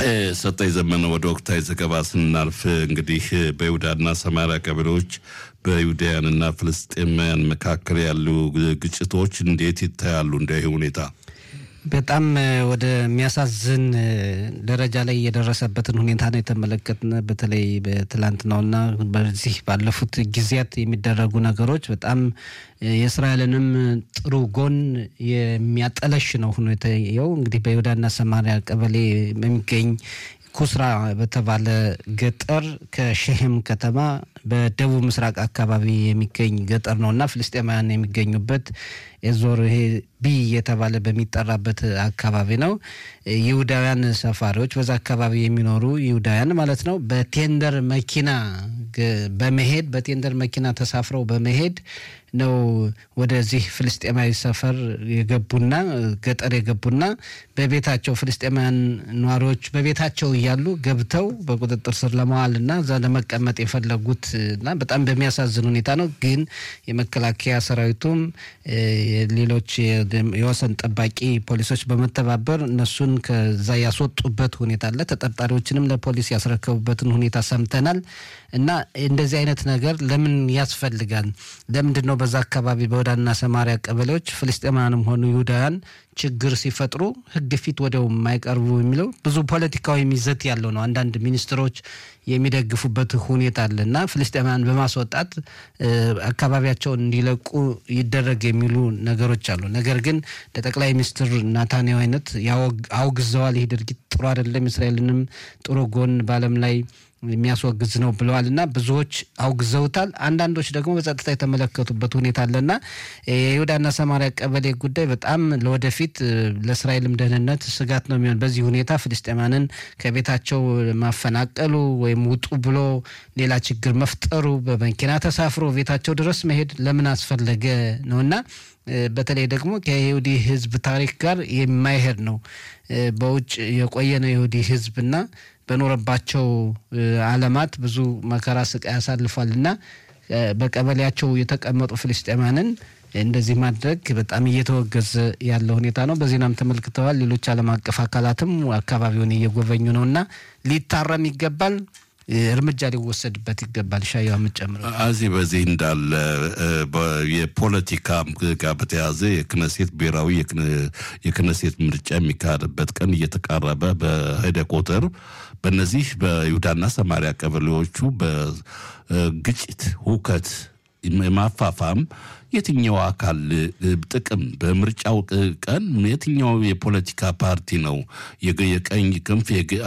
ሰጠኝ ዘመነ ወደ ወቅታዊ ዘገባ ስናልፍ እንግዲህ በይሁዳና ሰማሪያ ቀበሌዎች በይሁዳውያንና ፍልስጤማውያን መካከል ያሉ ግጭቶች እንዴት ይታያሉ? እንደ ይህ ሁኔታ በጣም ወደሚያሳዝን ደረጃ ላይ የደረሰበትን ሁኔታ ነው የተመለከትን። በተለይ በትላንትናውና በዚህ ባለፉት ጊዜያት የሚደረጉ ነገሮች በጣም የእስራኤልንም ጥሩ ጎን የሚያጠለሽ ነው ሁኔታው። እንግዲህ በይሁዳና ሰማሪያ ቀበሌ በሚገኝ ኩስራ በተባለ ገጠር ከሸሄም ከተማ በደቡብ ምስራቅ አካባቢ የሚገኝ ገጠር ነው እና ፍልስጤማውያን የሚገኙበት የዞር ይሄ ቢ የተባለ በሚጠራበት አካባቢ ነው። ይሁዳውያን ሰፋሪዎች በዛ አካባቢ የሚኖሩ ይሁዳውያን ማለት ነው በቴንደር መኪና በመሄድ በቴንደር መኪና ተሳፍረው በመሄድ ነው ወደዚህ ፍልስጤማዊ ሰፈር የገቡና ገጠር የገቡና በቤታቸው ፍልስጤማውያን ነዋሪዎች በቤታቸው እያሉ ገብተው በቁጥጥር ስር ለመዋልና እዛ ለመቀመጥ የፈለጉት እና በጣም በሚያሳዝን ሁኔታ ነው። ግን የመከላከያ ሰራዊቱም ሌሎች የወሰን ጠባቂ ፖሊሶች በመተባበር እነሱን ከዛ ያስወጡበት ሁኔታ አለ። ተጠርጣሪዎችንም ለፖሊስ ያስረከቡበትን ሁኔታ ሰምተናል። እና እንደዚህ አይነት ነገር ለምን ያስፈልጋል? ለምንድን ነው በዛ አካባቢ በይሁዳና ሰማሪያ ቀበሌዎች ፍልስጤማውያንም ሆኑ ይሁዳውያን ችግር ሲፈጥሩ ሕግ ፊት ወዲያው የማይቀርቡ የሚለው ብዙ ፖለቲካዊ ይዘት ያለው ነው። አንዳንድ ሚኒስትሮች የሚደግፉበት ሁኔታ አለ እና ፍልስጤማውያን በማስወጣት አካባቢያቸውን እንዲለቁ ይደረግ የሚሉ ነገሮች አሉ። ነገር ግን ለጠቅላይ ሚኒስትር ናታንያሁ አይነት አውግዘዋል። ይህ ድርጊት ጥሩ አይደለም፣ እስራኤልንም ጥሩ ጎን በዓለም ላይ የሚያስወግዝ ነው ብለዋል እና ብዙዎች አውግዘውታል። አንዳንዶች ደግሞ በጸጥታ የተመለከቱበት ሁኔታ አለና የይሁዳና ሰማሪያ ቀበሌ ጉዳይ በጣም ለወደፊት ለእስራኤልም ደህንነት ስጋት ነው የሚሆን። በዚህ ሁኔታ ፍልስጤማንን ከቤታቸው ማፈናቀሉ ወይም ውጡ ብሎ ሌላ ችግር መፍጠሩ በመኪና ተሳፍሮ ቤታቸው ድረስ መሄድ ለምን አስፈለገ ነውና በተለይ ደግሞ ከይሁዲ ሕዝብ ታሪክ ጋር የማይሄድ ነው። በውጭ የቆየ ነው የይሁዲ ሕዝብና በኖረባቸው ዓለማት ብዙ መከራ ስቃይ ያሳልፏል እና በቀበሌያቸው የተቀመጡ ፍልስጤማንን እንደዚህ ማድረግ በጣም እየተወገዘ ያለ ሁኔታ ነው። በዜናም ተመልክተዋል። ሌሎች ዓለም አቀፍ አካላትም አካባቢውን እየጎበኙ ነው እና ሊታረም ይገባል እርምጃ ሊወሰድበት ይገባል። ሻያ የምጨምረው እዚህ በዚህ እንዳለ የፖለቲካ ጋር በተያያዘ የክነሴት ብሔራዊ የክነሴት ምርጫ የሚካሄድበት ቀን እየተቃረበ በሄደ ቁጥር በእነዚህ በይሁዳና ሰማሪያ ቀበሌዎቹ በግጭት ሁከት ማፋፋም የትኛው አካል ጥቅም በምርጫው ቀን የትኛው የፖለቲካ ፓርቲ ነው? የቀኝ ክንፍ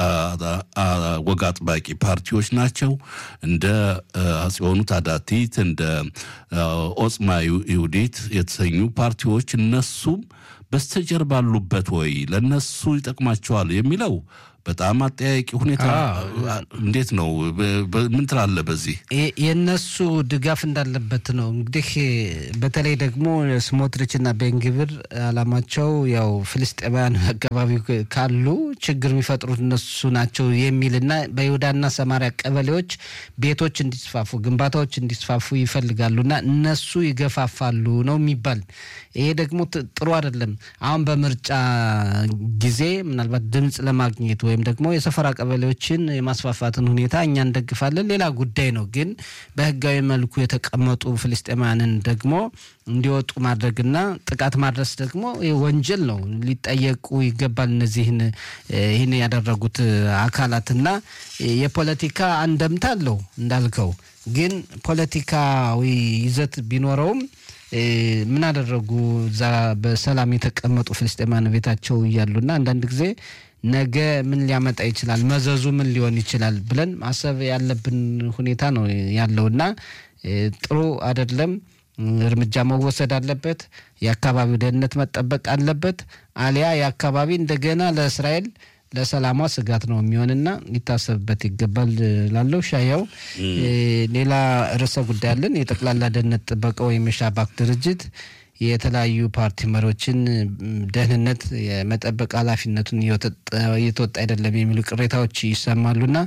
ወግ አጥባቂ ፓርቲዎች ናቸው። እንደ አጽዮኑት አዳቲት እንደ ኦጽማ ይሁዲት የተሰኙ ፓርቲዎች እነሱም በስተጀርባ አሉበት ወይ ለነሱ ይጠቅማቸዋል የሚለው በጣም አጠያቂ ሁኔታ እንዴት ነው? ምን ትላለ? በዚህ የእነሱ ድጋፍ እንዳለበት ነው እንግዲህ በተለይ ደግሞ ስሞትሪች እና ቤንግብር አላማቸው ያው ፍልስጤማውያን አካባቢ ካሉ ችግር የሚፈጥሩት እነሱ ናቸው የሚል እና በይሁዳና ሰማሪያ ቀበሌዎች ቤቶች እንዲስፋፉ፣ ግንባታዎች እንዲስፋፉ ይፈልጋሉ እና እነሱ ይገፋፋሉ ነው የሚባል። ይሄ ደግሞ ጥሩ አይደለም። አሁን በምርጫ ጊዜ ምናልባት ድምፅ ለማግኘት ወይም ደግሞ የሰፈራ ቀበሌዎችን የማስፋፋትን ሁኔታ እኛ እንደግፋለን፣ ሌላ ጉዳይ ነው። ግን በህጋዊ መልኩ የተቀመጡ ፍልስጤማውያንን ደግሞ እንዲወጡ ማድረግና ጥቃት ማድረስ ደግሞ ወንጀል ነው፣ ሊጠየቁ ይገባል። እነዚህን ይህን ያደረጉት አካላትና የፖለቲካ አንደምታ አለው እንዳልከው፣ ግን ፖለቲካዊ ይዘት ቢኖረውም ምን አደረጉ? እዛ በሰላም የተቀመጡ ፍልስጤማውያን ቤታቸው እያሉና አንዳንድ ጊዜ ነገ ምን ሊያመጣ ይችላል፣ መዘዙ ምን ሊሆን ይችላል ብለን ማሰብ ያለብን ሁኔታ ነው ያለውና ጥሩ አይደለም። እርምጃ መወሰድ አለበት። የአካባቢው ደህንነት መጠበቅ አለበት። አሊያ የአካባቢ እንደገና ለእስራኤል ለሰላሟ ስጋት ነው የሚሆንና ሊታሰብበት ይገባል ላለው ሻያው ሌላ ርዕሰ ጉዳይ አለን። የጠቅላላ ደህንነት ጥበቃ ወይም የሻባክ ድርጅት የተለያዩ ፓርቲ መሪዎችን ደህንነት የመጠበቅ ኃላፊነቱን እየተወጣ አይደለም የሚሉ ቅሬታዎች ይሰማሉና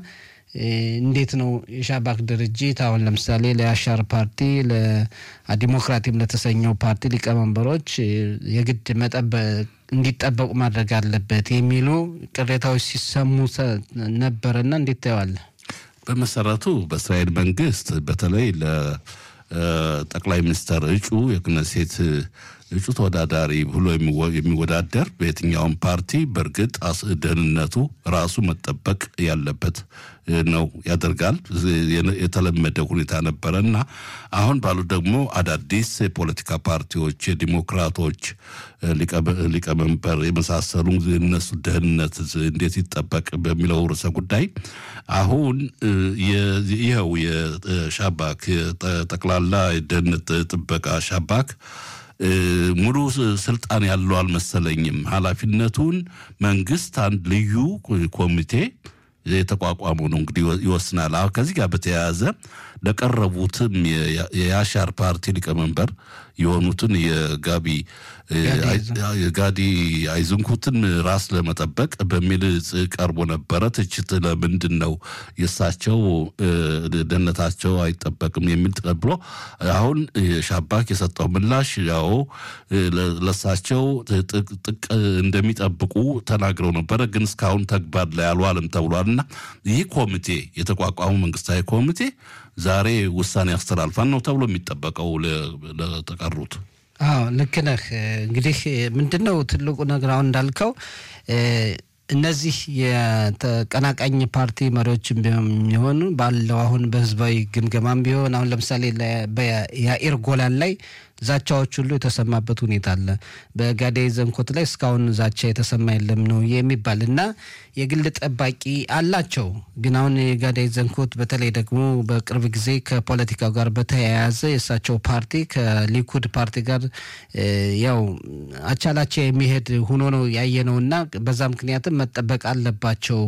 እንዴት ነው የሻባክ ድርጅት አሁን ለምሳሌ ለአሻር ፓርቲ ለዲሞክራቲም ለተሰኘው ፓርቲ ሊቀመንበሮች የግድ መጠበቅ እንዲጠበቁ ማድረግ አለበት የሚሉ ቅሬታዎች ሲሰሙ ነበረና እንዴት ታየዋለህ? በመሰረቱ በእስራኤል መንግስት በተለይ ለጠቅላይ ሚኒስትር እጩ የክነሴት እጩ ተወዳዳሪ ብሎ የሚወዳደር በየትኛውም ፓርቲ በእርግጥ ደህንነቱ ራሱ መጠበቅ ያለበት ነው ያደርጋል። የተለመደ ሁኔታ ነበረ እና አሁን ባሉ ደግሞ አዳዲስ የፖለቲካ ፓርቲዎች የዲሞክራቶች ሊቀመንበር የመሳሰሉ እነሱ ደህንነት እንዴት ይጠበቅ በሚለው ርዕሰ ጉዳይ አሁን ይኸው የሻባክ ጠቅላላ የደህንነት ጥበቃ ሻባክ ሙሉ ስልጣን ያለው አልመሰለኝም። ኃላፊነቱን መንግስት አንድ ልዩ ኮሚቴ የተቋቋመው ነው እንግዲህ ይወስናል። አሁን ከዚህ ጋር በተያያዘ ለቀረቡትም የያሻር ፓርቲ ሊቀመንበር የሆኑትን የጋቢ ጋዲ አይዝንኩትን ራስ ለመጠበቅ በሚል ቀርቦ ነበረ ትችት። ለምንድን ነው የእሳቸው ደህንነታቸው አይጠበቅም የሚል ተቀብሎ አሁን ሻባክ የሰጠው ምላሽ ያው ለእሳቸው ጥቅ እንደሚጠብቁ ተናግረው ነበረ፣ ግን እስካሁን ተግባር ላይ አልዋልም ተብሏል። እና ይህ ኮሚቴ የተቋቋሙ መንግስታዊ ኮሚቴ ዛሬ ውሳኔ ያስተላልፋል ነው ተብሎ የሚጠበቀው ለተቀሩት። አዎ ልክ ነህ። እንግዲህ ምንድን ነው ትልቁ ነገር አሁን እንዳልከው እነዚህ የተቀናቃኝ ፓርቲ መሪዎችም ቢሆኑ ባለው አሁን በህዝባዊ ግምገማም ቢሆን አሁን ለምሳሌ የአኢር ጎላን ላይ ዛቻዎች ሁሉ የተሰማበት ሁኔታ አለ። በጋዴ ዘንኮት ላይ እስካሁን ዛቻ የተሰማ የለም ነው የሚባል እና የግል ጠባቂ አላቸው። ግን አሁን የጋዴ ዘንኮት በተለይ ደግሞ በቅርብ ጊዜ ከፖለቲካው ጋር በተያያዘ የእሳቸው ፓርቲ ከሊኩድ ፓርቲ ጋር ያው አቻላቻ የሚሄድ ሆኖ ነው ያየ ነው እና በዛ ምክንያትም መጠበቅ አለባቸው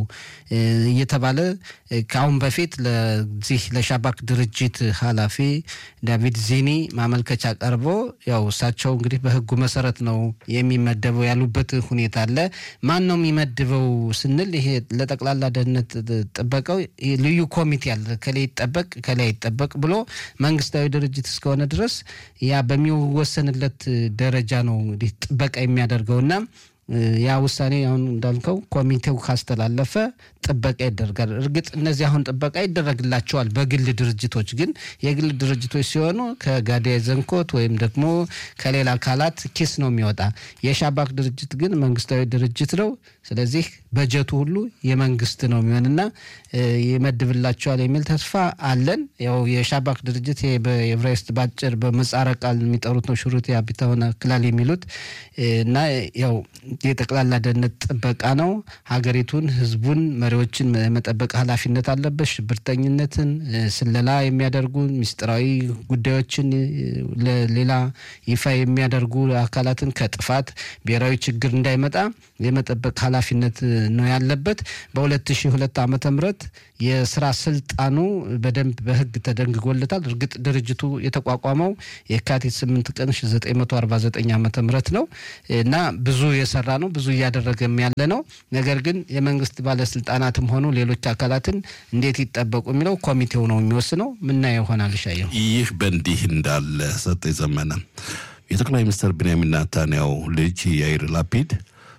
እየተባለ ከአሁን በፊት ለዚህ ለሻባክ ድርጅት ኃላፊ ዳቪድ ዚኒ ማመልከቻ ቀርቦ ያው እሳቸው እንግዲህ በህጉ መሰረት ነው የሚመደበው ያሉበት ሁኔታ አለ። ማን ነው የሚመድበው ስንል ይሄ ለጠቅላላ ደህንነት ጥበቃው ልዩ ኮሚቴ አለ። ከላይ ይጠበቅ ከላይ አይጠበቅ ብሎ መንግስታዊ ድርጅት እስከሆነ ድረስ ያ በሚወሰንለት ደረጃ ነው እንግዲህ ጥበቃ የሚያደርገውና ያ ውሳኔ አሁን እንዳልከው ኮሚቴው ካስተላለፈ ጥበቃ ይደረጋል። እርግጥ እነዚህ አሁን ጥበቃ ይደረግላቸዋል በግል ድርጅቶች ግን የግል ድርጅቶች ሲሆኑ ከጋዳይ ዘንኮት ወይም ደግሞ ከሌላ አካላት ኪስ ነው የሚወጣ። የሻባክ ድርጅት ግን መንግስታዊ ድርጅት ነው። ስለዚህ በጀቱ ሁሉ የመንግስት ነው የሚሆንና ይመድብላቸዋል የሚል ተስፋ አለን። ያው የሻባክ ድርጅት በኤቨሬስት ባጭር በምህጻረ ቃል የሚጠሩት ነው ሹሩት የአቢታሆነ ክላል የሚሉት እና ያው የጠቅላላ ደህንነት ጥበቃ ነው። ሀገሪቱን፣ ህዝቡን፣ መሪዎችን መጠበቅ ኃላፊነት አለበት። ሽብርተኝነትን፣ ስለላ የሚያደርጉ ሚስጥራዊ ጉዳዮችን ለሌላ ይፋ የሚያደርጉ አካላትን ከጥፋት ብሔራዊ ችግር እንዳይመጣ የመጠበቅ ኃላፊነት ነው ያለበት። በ2002 ዓመተ ምህረት የስራ ስልጣኑ በደንብ በህግ ተደንግጎለታል። እርግጥ ድርጅቱ የተቋቋመው የካቲት 8 ቀን 1949 ዓመተ ምህረት ነው እና ብዙ የሰራ ነው፣ ብዙ እያደረገም ያለ ነው። ነገር ግን የመንግስት ባለስልጣናትም ሆኑ ሌሎች አካላትን እንዴት ይጠበቁ የሚለው ኮሚቴው ነው የሚወስነው። ምናየው ይሆናል። ሻየው ይህ በእንዲህ እንዳለ ሰጥ የዘመነ የጠቅላይ ሚኒስትር ቤንያሚን ናታንያው ልጅ ያይር ላፒድ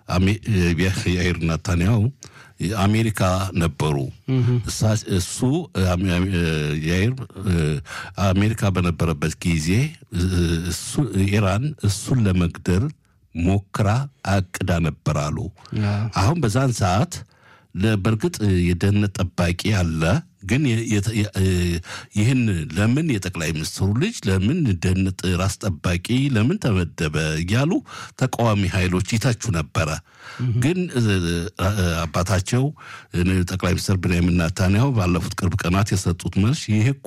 ያይር ናታንያው አሜሪካ ነበሩ። እሱ ያይር አሜሪካ በነበረበት ጊዜ ኢራን እሱን ለመግደል ሞክራ አቅዳ ነበር አሉ። አሁን በዛን ሰዓት በእርግጥ የደህንነት ጠባቂ አለ። ግን ይህን ለምን የጠቅላይ ሚኒስትሩ ልጅ ለምን ደህንነት ራስ ጠባቂ ለምን ተመደበ እያሉ ተቃዋሚ ኃይሎች ይተቹ ነበረ። ግን አባታቸው ጠቅላይ ሚኒስትር ቤንያሚን ናታንያሁ ባለፉት ቅርብ ቀናት የሰጡት መልስ ይህ እኮ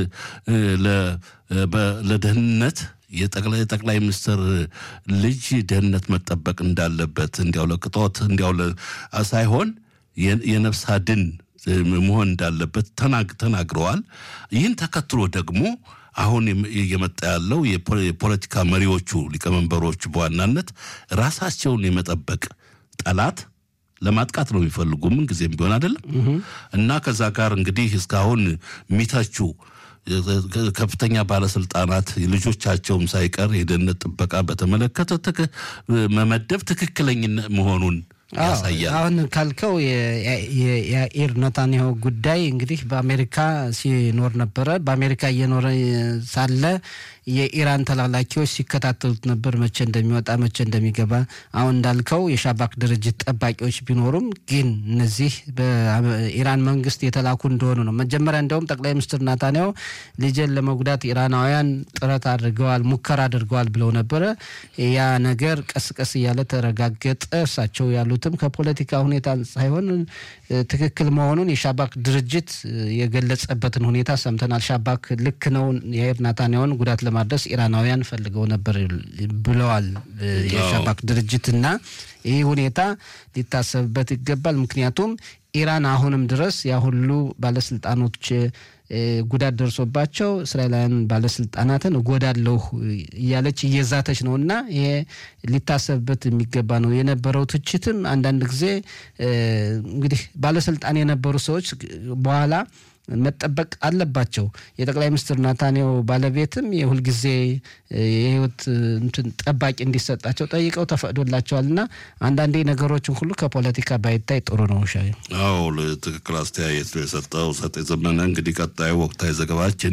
ለደህንነት የጠቅላይ ሚኒስትር ልጅ ደህንነት መጠበቅ እንዳለበት እንዲያው ለቅጦት እንዲያው ሳይሆን የነፍስ አድን መሆን እንዳለበት ተናግረዋል። ይህን ተከትሎ ደግሞ አሁን እየመጣ ያለው የፖለቲካ መሪዎቹ ሊቀመንበሮቹ በዋናነት ራሳቸውን የመጠበቅ ጠላት ለማጥቃት ነው የሚፈልጉ ምን ጊዜም ቢሆን አይደለም እና ከዛ ጋር እንግዲህ እስካሁን የሚተቹ ከፍተኛ ባለስልጣናት ልጆቻቸውም ሳይቀር የደህንነት ጥበቃ በተመለከተ መመደብ ትክክለኝነት መሆኑን ያሳያል። አሁን ካልከው የያኢር ኔታንያሁ ጉዳይ እንግዲህ በአሜሪካ ሲኖር ነበረ። በአሜሪካ እየኖረ ሳለ የኢራን ተላላኪዎች ሲከታተሉት ነበር፣ መቼ እንደሚወጣ መቼ እንደሚገባ። አሁን እንዳልከው የሻባክ ድርጅት ጠባቂዎች ቢኖሩም ግን እነዚህ በኢራን መንግስት የተላኩ እንደሆኑ ነው። መጀመሪያ እንደውም ጠቅላይ ሚኒስትር ናታንያሁ ልጄን ለመጉዳት ኢራናውያን ጥረት አድርገዋል፣ ሙከራ አድርገዋል ብለው ነበረ። ያ ነገር ቀስ ቀስ እያለ ተረጋገጠ። እሳቸው ያሉትም ከፖለቲካ ሁኔታ ሳይሆን ትክክል መሆኑን የሻባክ ድርጅት የገለጸበትን ሁኔታ ሰምተናል። ሻባክ ልክ ነው የአይር ናታንያሁን ጉዳት ለማድረስ ኢራናውያን ፈልገው ነበር ብለዋል የሻባክ ድርጅት እና ይህ ሁኔታ ሊታሰብበት ይገባል። ምክንያቱም ኢራን አሁንም ድረስ ያ ሁሉ ባለስልጣኖች ጉዳት ደርሶባቸው እስራኤላውያን ባለስልጣናትን እጎዳለሁ እያለች እየዛተች ነው እና ይሄ ሊታሰብበት የሚገባ ነው። የነበረው ትችትም አንዳንድ ጊዜ እንግዲህ ባለስልጣን የነበሩ ሰዎች በኋላ መጠበቅ አለባቸው። የጠቅላይ ሚኒስትር ናታንያሁ ባለቤትም የሁልጊዜ የህይወት እንትን ጠባቂ እንዲሰጣቸው ጠይቀው ተፈቅዶላቸዋል እና አንዳንዴ ነገሮችን ሁሉ ከፖለቲካ ባይታይ ጥሩ ነው። ሻ አዎ ትክክል አስተያየት ነው የሰጠው ሰጤ ዘመነ። እንግዲህ ቀጣዩ ወቅታዊ ዘገባችን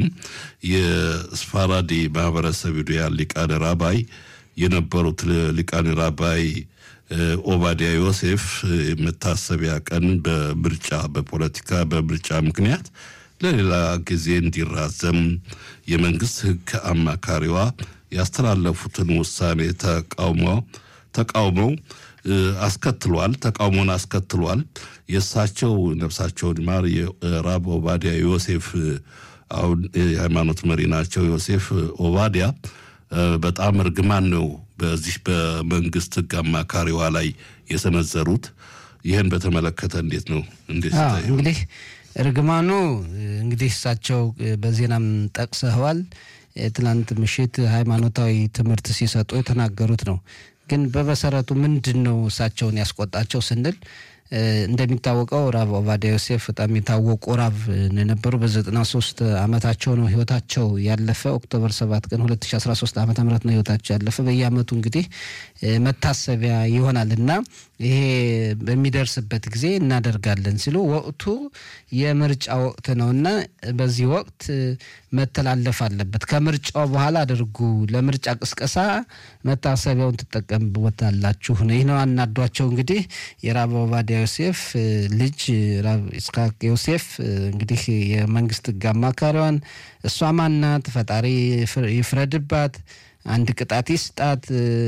የስፋራዲ ማህበረሰብ ዩዲያ ሊቃነ ራባይ የነበሩት ሊቃነ ራባይ ኦባዲያ ዮሴፍ መታሰቢያ ቀን በምርጫ በፖለቲካ በምርጫ ምክንያት ለሌላ ጊዜ እንዲራዘም የመንግስት ሕግ አማካሪዋ ያስተላለፉትን ውሳኔ ተቃውመው ተቃውመው አስከትሏል ተቃውሞን አስከትሏል። የእሳቸው ነፍሳቸውን ማር የራብ ኦባዲያ ዮሴፍ አሁን የሃይማኖት መሪ ናቸው። ዮሴፍ ኦባዲያ በጣም እርግማን ነው በዚህ በመንግስት ህግ አማካሪዋ ላይ የሰነዘሩት። ይህን በተመለከተ እንዴት ነው እንዴት እንግዲህ እርግማኑ እንግዲህ እሳቸው በዜናም ጠቅሰዋል። ትናንት ምሽት ሃይማኖታዊ ትምህርት ሲሰጡ የተናገሩት ነው። ግን በመሰረቱ ምንድን ነው እሳቸውን ያስቆጣቸው ስንል እንደሚታወቀው ራብ ኦባዲያ ዮሴፍ በጣም የታወቁ ራብ የነበሩ በዘጠና ሶስት አመታቸው ነው ህይወታቸው ያለፈ። ኦክቶበር ሰባት ቀን 2013 ዓመተ ምህረት ነው ህይወታቸው ያለፈ። በየአመቱ እንግዲህ መታሰቢያ ይሆናል እና ይሄ በሚደርስበት ጊዜ እናደርጋለን ሲሉ ወቅቱ የምርጫ ወቅት ነው እና በዚህ ወቅት መተላለፍ አለበት። ከምርጫው በኋላ አድርጉ፣ ለምርጫ ቅስቀሳ መታሰቢያውን ትጠቀምበታላችሁ ነው። ይህ ነው አናዷቸው። እንግዲህ የራብ ኦባዲያ ዮሴፍ ልጅ ራብ ኢስሐቅ ዮሴፍ እንግዲህ የመንግስት ህግ አማካሪዋን እሷ ማናት? ፈጣሪ ይፍረድባት፣ አንድ ቅጣት ይስጣት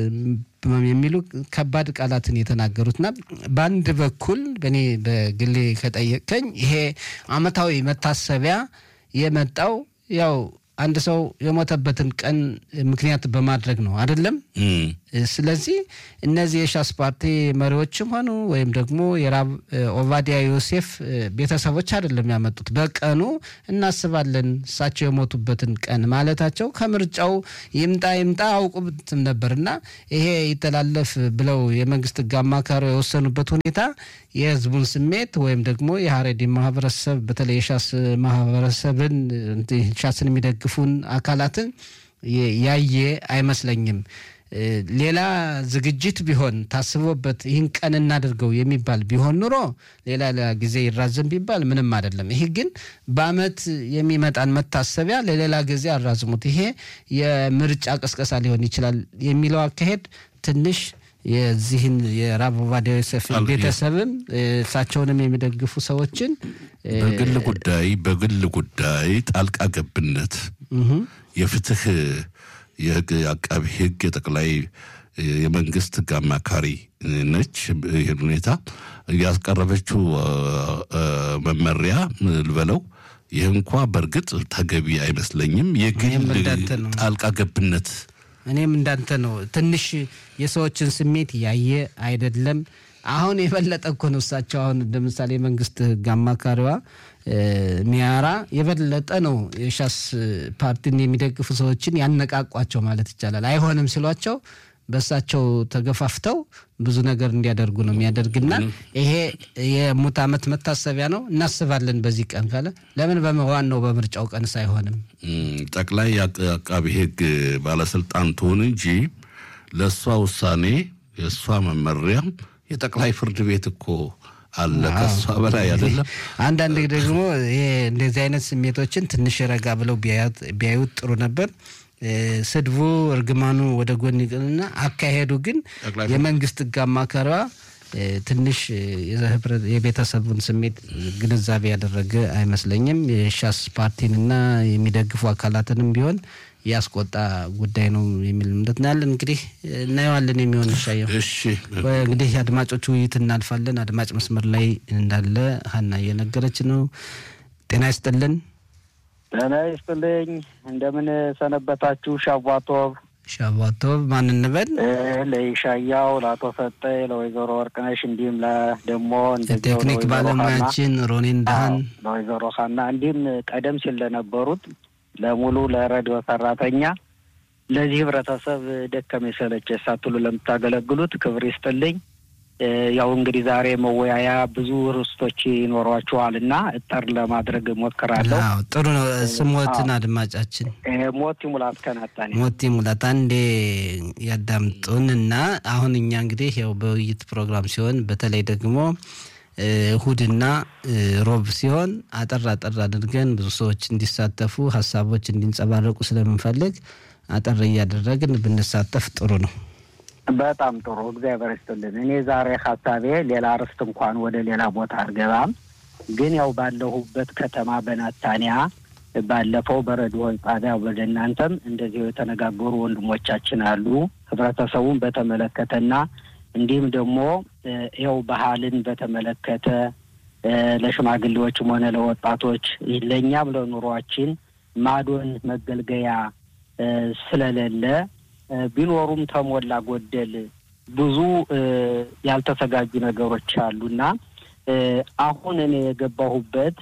የሚሉ ከባድ ቃላትን የተናገሩትና በአንድ በኩል በእኔ በግሌ ከጠየቀኝ ይሄ አመታዊ መታሰቢያ የመጣው ያው አንድ ሰው የሞተበትን ቀን ምክንያት በማድረግ ነው አይደለም። ስለዚህ እነዚህ የሻስ ፓርቲ መሪዎችም ሆኑ ወይም ደግሞ የራብ ኦባዲያ ዮሴፍ ቤተሰቦች አይደለም ያመጡት። በቀኑ እናስባለን እሳቸው የሞቱበትን ቀን ማለታቸው ከምርጫው ይምጣ ይምጣ አውቁትም ነበርና ይሄ ይተላለፍ ብለው የመንግስት ህግ አማካሪ የወሰኑበት ሁኔታ የህዝቡን ስሜት ወይም ደግሞ የሀሬዲ ማህበረሰብ በተለይ የሻስ ማህበረሰብን ሻስን የሚደግፉን አካላትን ያየ አይመስለኝም። ሌላ ዝግጅት ቢሆን ታስቦበት ይህን ቀን እናድርገው የሚባል ቢሆን ኑሮ ሌላ ሌላ ጊዜ ይራዘም ቢባል ምንም አይደለም። ይሄ ግን በአመት የሚመጣን መታሰቢያ ለሌላ ጊዜ አራዝሙት፣ ይሄ የምርጫ ቅስቀሳ ሊሆን ይችላል የሚለው አካሄድ ትንሽ የዚህን የራብ ኦባዲያ ዮሴፍ ቤተሰብም እሳቸውንም የሚደግፉ ሰዎችን በግል ጉዳይ በግል ጉዳይ ጣልቃ ገብነት የፍትህ የህግ አቃቢ ህግ የጠቅላይ የመንግስት ህግ አማካሪ ነች። ይህን ሁኔታ ያስቀረበችው መመሪያ ልበለው ይህ እንኳ በእርግጥ ተገቢ አይመስለኝም። የግል ጣልቃ ገብነት እኔም እንዳንተ ነው። ትንሽ የሰዎችን ስሜት ያየ አይደለም። አሁን የበለጠ እኮ ነው እሳቸው አሁን ለምሳሌ መንግስት ህግ አማካሪዋ ሚያራ የበለጠ ነው የሻስ ፓርቲን የሚደግፉ ሰዎችን ያነቃቋቸው ማለት ይቻላል። አይሆንም ሲሏቸው በእሳቸው ተገፋፍተው ብዙ ነገር እንዲያደርጉ ነው የሚያደርግና ይሄ የሙት ዓመት መታሰቢያ ነው እናስባለን በዚህ ቀን ካለ ለምን በዋናው በምርጫው ቀን ሳይሆንም ጠቅላይ አቃቢ ሕግ ባለስልጣን ትሆን እንጂ ለእሷ ውሳኔ የእሷ መመሪያ የጠቅላይ ፍርድ ቤት እኮ አለ ከእሷ በላይ አይደለም። አንዳንድ ደግሞ ይሄ እንደዚህ አይነት ስሜቶችን ትንሽ ረጋ ብለው ቢያዩት ጥሩ ነበር። ስድቡ እርግማኑ ወደ ጎን ይቅርና አካሄዱ ግን የመንግስት ሕግ አማካሪዋ ትንሽ የቤተሰቡን ስሜት ግንዛቤ ያደረገ አይመስለኝም። የሻስ ፓርቲንና የሚደግፉ አካላትንም ቢሆን ያስቆጣ ጉዳይ ነው የሚል እምነት ነው ያለን። እንግዲህ እናየዋለን የሚሆን ሻየው። እሺ እንግዲህ አድማጮች ውይይት እናልፋለን። አድማጭ መስመር ላይ እንዳለ ሀና እየነገረች ነው። ጤና ይስጥልን። ጤና ይስጥልኝ። እንደምን ሰነበታችሁ? ሻቧቶብ ሻቧቶብ ማን እንበል? ለይሻያው፣ ለአቶ ሰጠኝ፣ ለወይዘሮ ወርቅነሽ እንዲሁም ደግሞ ቴክኒክ ባለሙያችን ሮኔን ዳህን፣ ለወይዘሮ ሀና እንዲሁም ቀደም ሲል ለነበሩት ለሙሉ ለሬዲዮ ሰራተኛ ለዚህ ህብረተሰብ ደከመ ሰለቸ ሳትሉ ለምታገለግሉት ክብር ይስጥልኝ። ያው እንግዲህ ዛሬ መወያያ ብዙ ርዕሶች ይኖሯችኋል እና እጠር ለማድረግ ሞክራለሁ። ጥሩ ነው። ስሞትን አድማጫችን ሞቲ ሙላት ከናታኔ ሞቲ ሙላት አንዴ ያዳምጡን እና አሁን እኛ እንግዲህ ያው በውይይት ፕሮግራም ሲሆን በተለይ ደግሞ እሁድና ሮብ ሲሆን አጠር አጠር አድርገን ብዙ ሰዎች እንዲሳተፉ ሀሳቦች እንዲንጸባረቁ ስለምንፈልግ አጠር እያደረግን ብንሳተፍ ጥሩ ነው። በጣም ጥሩ እግዚአብሔር ይስጥልን። እኔ ዛሬ ሀሳቤ ሌላ ርዕስ እንኳን ወደ ሌላ ቦታ አልገባም፣ ግን ያው ባለሁበት ከተማ በናታንያ ባለፈው በረዲዮ ጣቢያ ወደ እናንተም እንደዚሁ የተነጋገሩ ወንድሞቻችን አሉ ህብረተሰቡን በተመለከተና እንዲሁም ደግሞ ይኸው ባህልን በተመለከተ ለሽማግሌዎችም ሆነ ለወጣቶች ለእኛም ለኑሯችን ማዶን መገልገያ ስለሌለ ቢኖሩም ተሞላ ጎደል ብዙ ያልተዘጋጁ ነገሮች አሉና አሁን እኔ የገባሁበት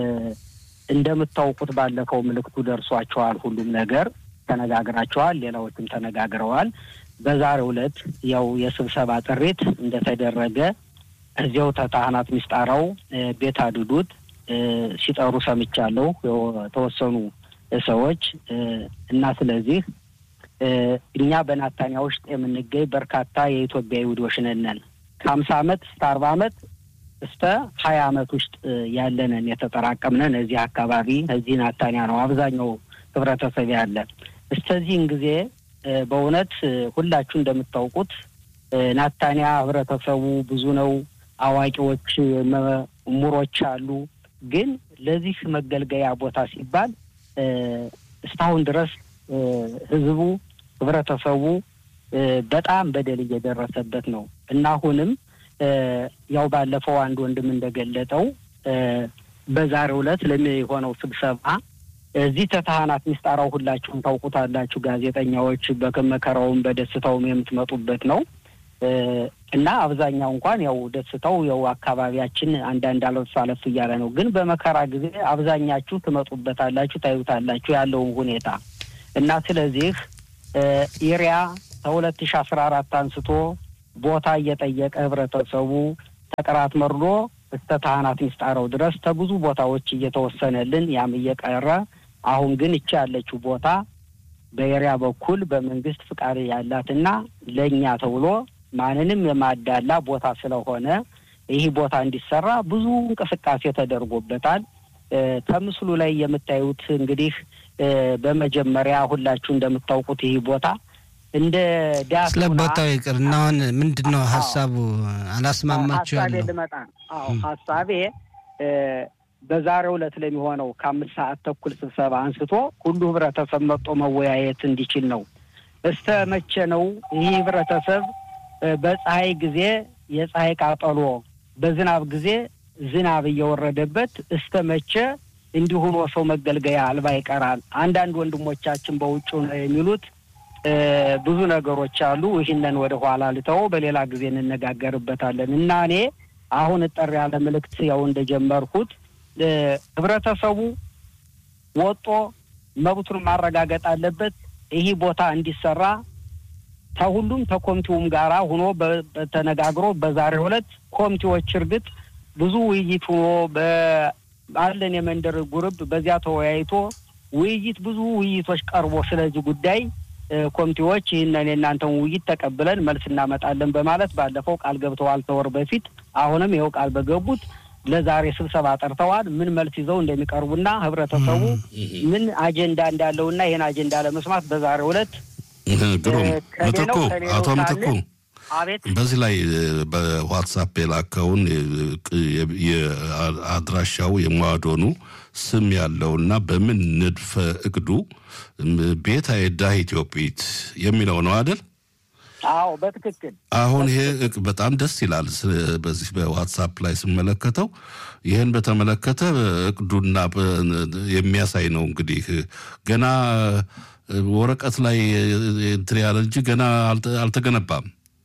እንደምታውቁት ባለፈው ምልክቱ ደርሷቸዋል። ሁሉም ነገር ተነጋግራቸዋል። ሌላዎችም ተነጋግረዋል። በዛሬው ዕለት ያው የስብሰባ ጥሪት እንደተደረገ እዚያው ተካህናት ምስጣራው ቤት አድዱት ሲጠሩ ሰምቻለሁ የተወሰኑ ሰዎች እና ስለዚህ እኛ በናታንያ ውስጥ የምንገኝ በርካታ የኢትዮጵያ ይሁዶች ነን። ከሀምሳ አመት እስከ አርባ አመት እስከ ሀያ አመት ውስጥ ያለንን የተጠራቀምነን እዚህ አካባቢ እዚህ ናታንያ ነው አብዛኛው ህብረተሰብ ያለ እስከዚህን ጊዜ በእውነት ሁላችሁ እንደምታውቁት ናታንያ ህብረተሰቡ ብዙ ነው። አዋቂዎች ምሁሮች አሉ። ግን ለዚህ መገልገያ ቦታ ሲባል እስካሁን ድረስ ህዝቡ ህብረተሰቡ በጣም በደል እየደረሰበት ነው እና አሁንም ያው ባለፈው አንድ ወንድም እንደገለጠው በዛሬው ዕለት ለሚሆነው ስብሰባ እዚህ ተካህናት ምስጣራው ሁላችሁም ታውቁታላችሁ። ጋዜጠኛዎች በመከራውም በደስታውም የምትመጡበት ነው እና አብዛኛው እንኳን ያው ደስታው ያው አካባቢያችን አንዳንድ አለፍ አለፍ እያለ ነው። ግን በመከራ ጊዜ አብዛኛችሁ ትመጡበታላችሁ፣ ታዩታላችሁ ያለውን ሁኔታ እና ስለዚህ ኢሪያ ከሁለት ሺ አስራ አራት አንስቶ ቦታ እየጠየቀ ህብረተሰቡ ተቀራት መርዶ እስከ ካህናት ምስጣረው ድረስ ከብዙ ቦታዎች እየተወሰነልን ያም እየቀረ አሁን ግን እቺ ያለችው ቦታ በኤሪያ በኩል በመንግስት ፍቃድ ያላትና ለእኛ ተብሎ ማንንም የማዳላ ቦታ ስለሆነ ይህ ቦታ እንዲሰራ ብዙ እንቅስቃሴ ተደርጎበታል። ከምስሉ ላይ የምታዩት እንግዲህ በመጀመሪያ ሁላችሁ እንደምታውቁት ይህ ቦታ እንደ ዳስ ስለ ቦታው ይቅር እና አሁን ምንድን ነው ሀሳቡ? አላስማማችሁ ሀሳቤ ያለው ልመጣ አዎ ሀሳቤ በዛሬው ዕለት ለሚሆነው ከአምስት ሰዓት ተኩል ስብሰባ አንስቶ ሁሉ ህብረተሰብ መጥቶ መወያየት እንዲችል ነው። እስተ መቼ ነው ይህ ህብረተሰብ በፀሐይ ጊዜ የፀሐይ ቃጠሎ፣ በዝናብ ጊዜ ዝናብ እየወረደበት እስተ መቼ እንዲሁ ሆኖ ሰው መገልገያ አልባ ይቀራል? አንዳንድ ወንድሞቻችን በውጭ ነው የሚሉት ብዙ ነገሮች አሉ። ይህንን ወደ ኋላ ልተው፣ በሌላ ጊዜ እንነጋገርበታለን እና እኔ አሁን እጠር ያለ ምልክት ያው እንደጀመርኩት ህብረተሰቡ ወጦ መብቱን ማረጋገጥ አለበት። ይህ ቦታ እንዲሰራ ከሁሉም ተኮሚቴውም ጋራ ሆኖ ተነጋግሮ በዛሬው ዕለት ኮሚቴዎች እርግጥ ብዙ ውይይት ሆኖ ባለን የመንደር ጉርብ በዚያ ተወያይቶ ውይይት ብዙ ውይይቶች ቀርቦ ስለዚህ ጉዳይ ኮሚቴዎች ይህንን የእናንተን ውይይት ተቀብለን መልስ እናመጣለን በማለት ባለፈው ቃል ገብተዋል ከወር በፊት። አሁንም ይኸው ቃል በገቡት ለዛሬ ስብሰባ ጠርተዋል። ምን መልስ ይዘው እንደሚቀርቡና ህብረተሰቡ ምን አጀንዳ እንዳለውና ይህን አጀንዳ ለመስማት በዛሬው ዕለት ግሩም ምትኩ አቶ ምትኩ አቤት በዚህ ላይ በዋትሳፕ የላከውን አድራሻው የሟዶኑ ስም ያለውና በምን ንድፈ እቅዱ ቤት አይዳ ኢትዮጵት የሚለው ነው አይደል? አዎ በትክክል አሁን ይሄ በጣም ደስ ይላል። በዚህ በዋትሳፕ ላይ ስመለከተው ይህን በተመለከተ እቅዱና የሚያሳይ ነው። እንግዲህ ገና ወረቀት ላይ እንትን ያለ እንጂ ገና አልተገነባም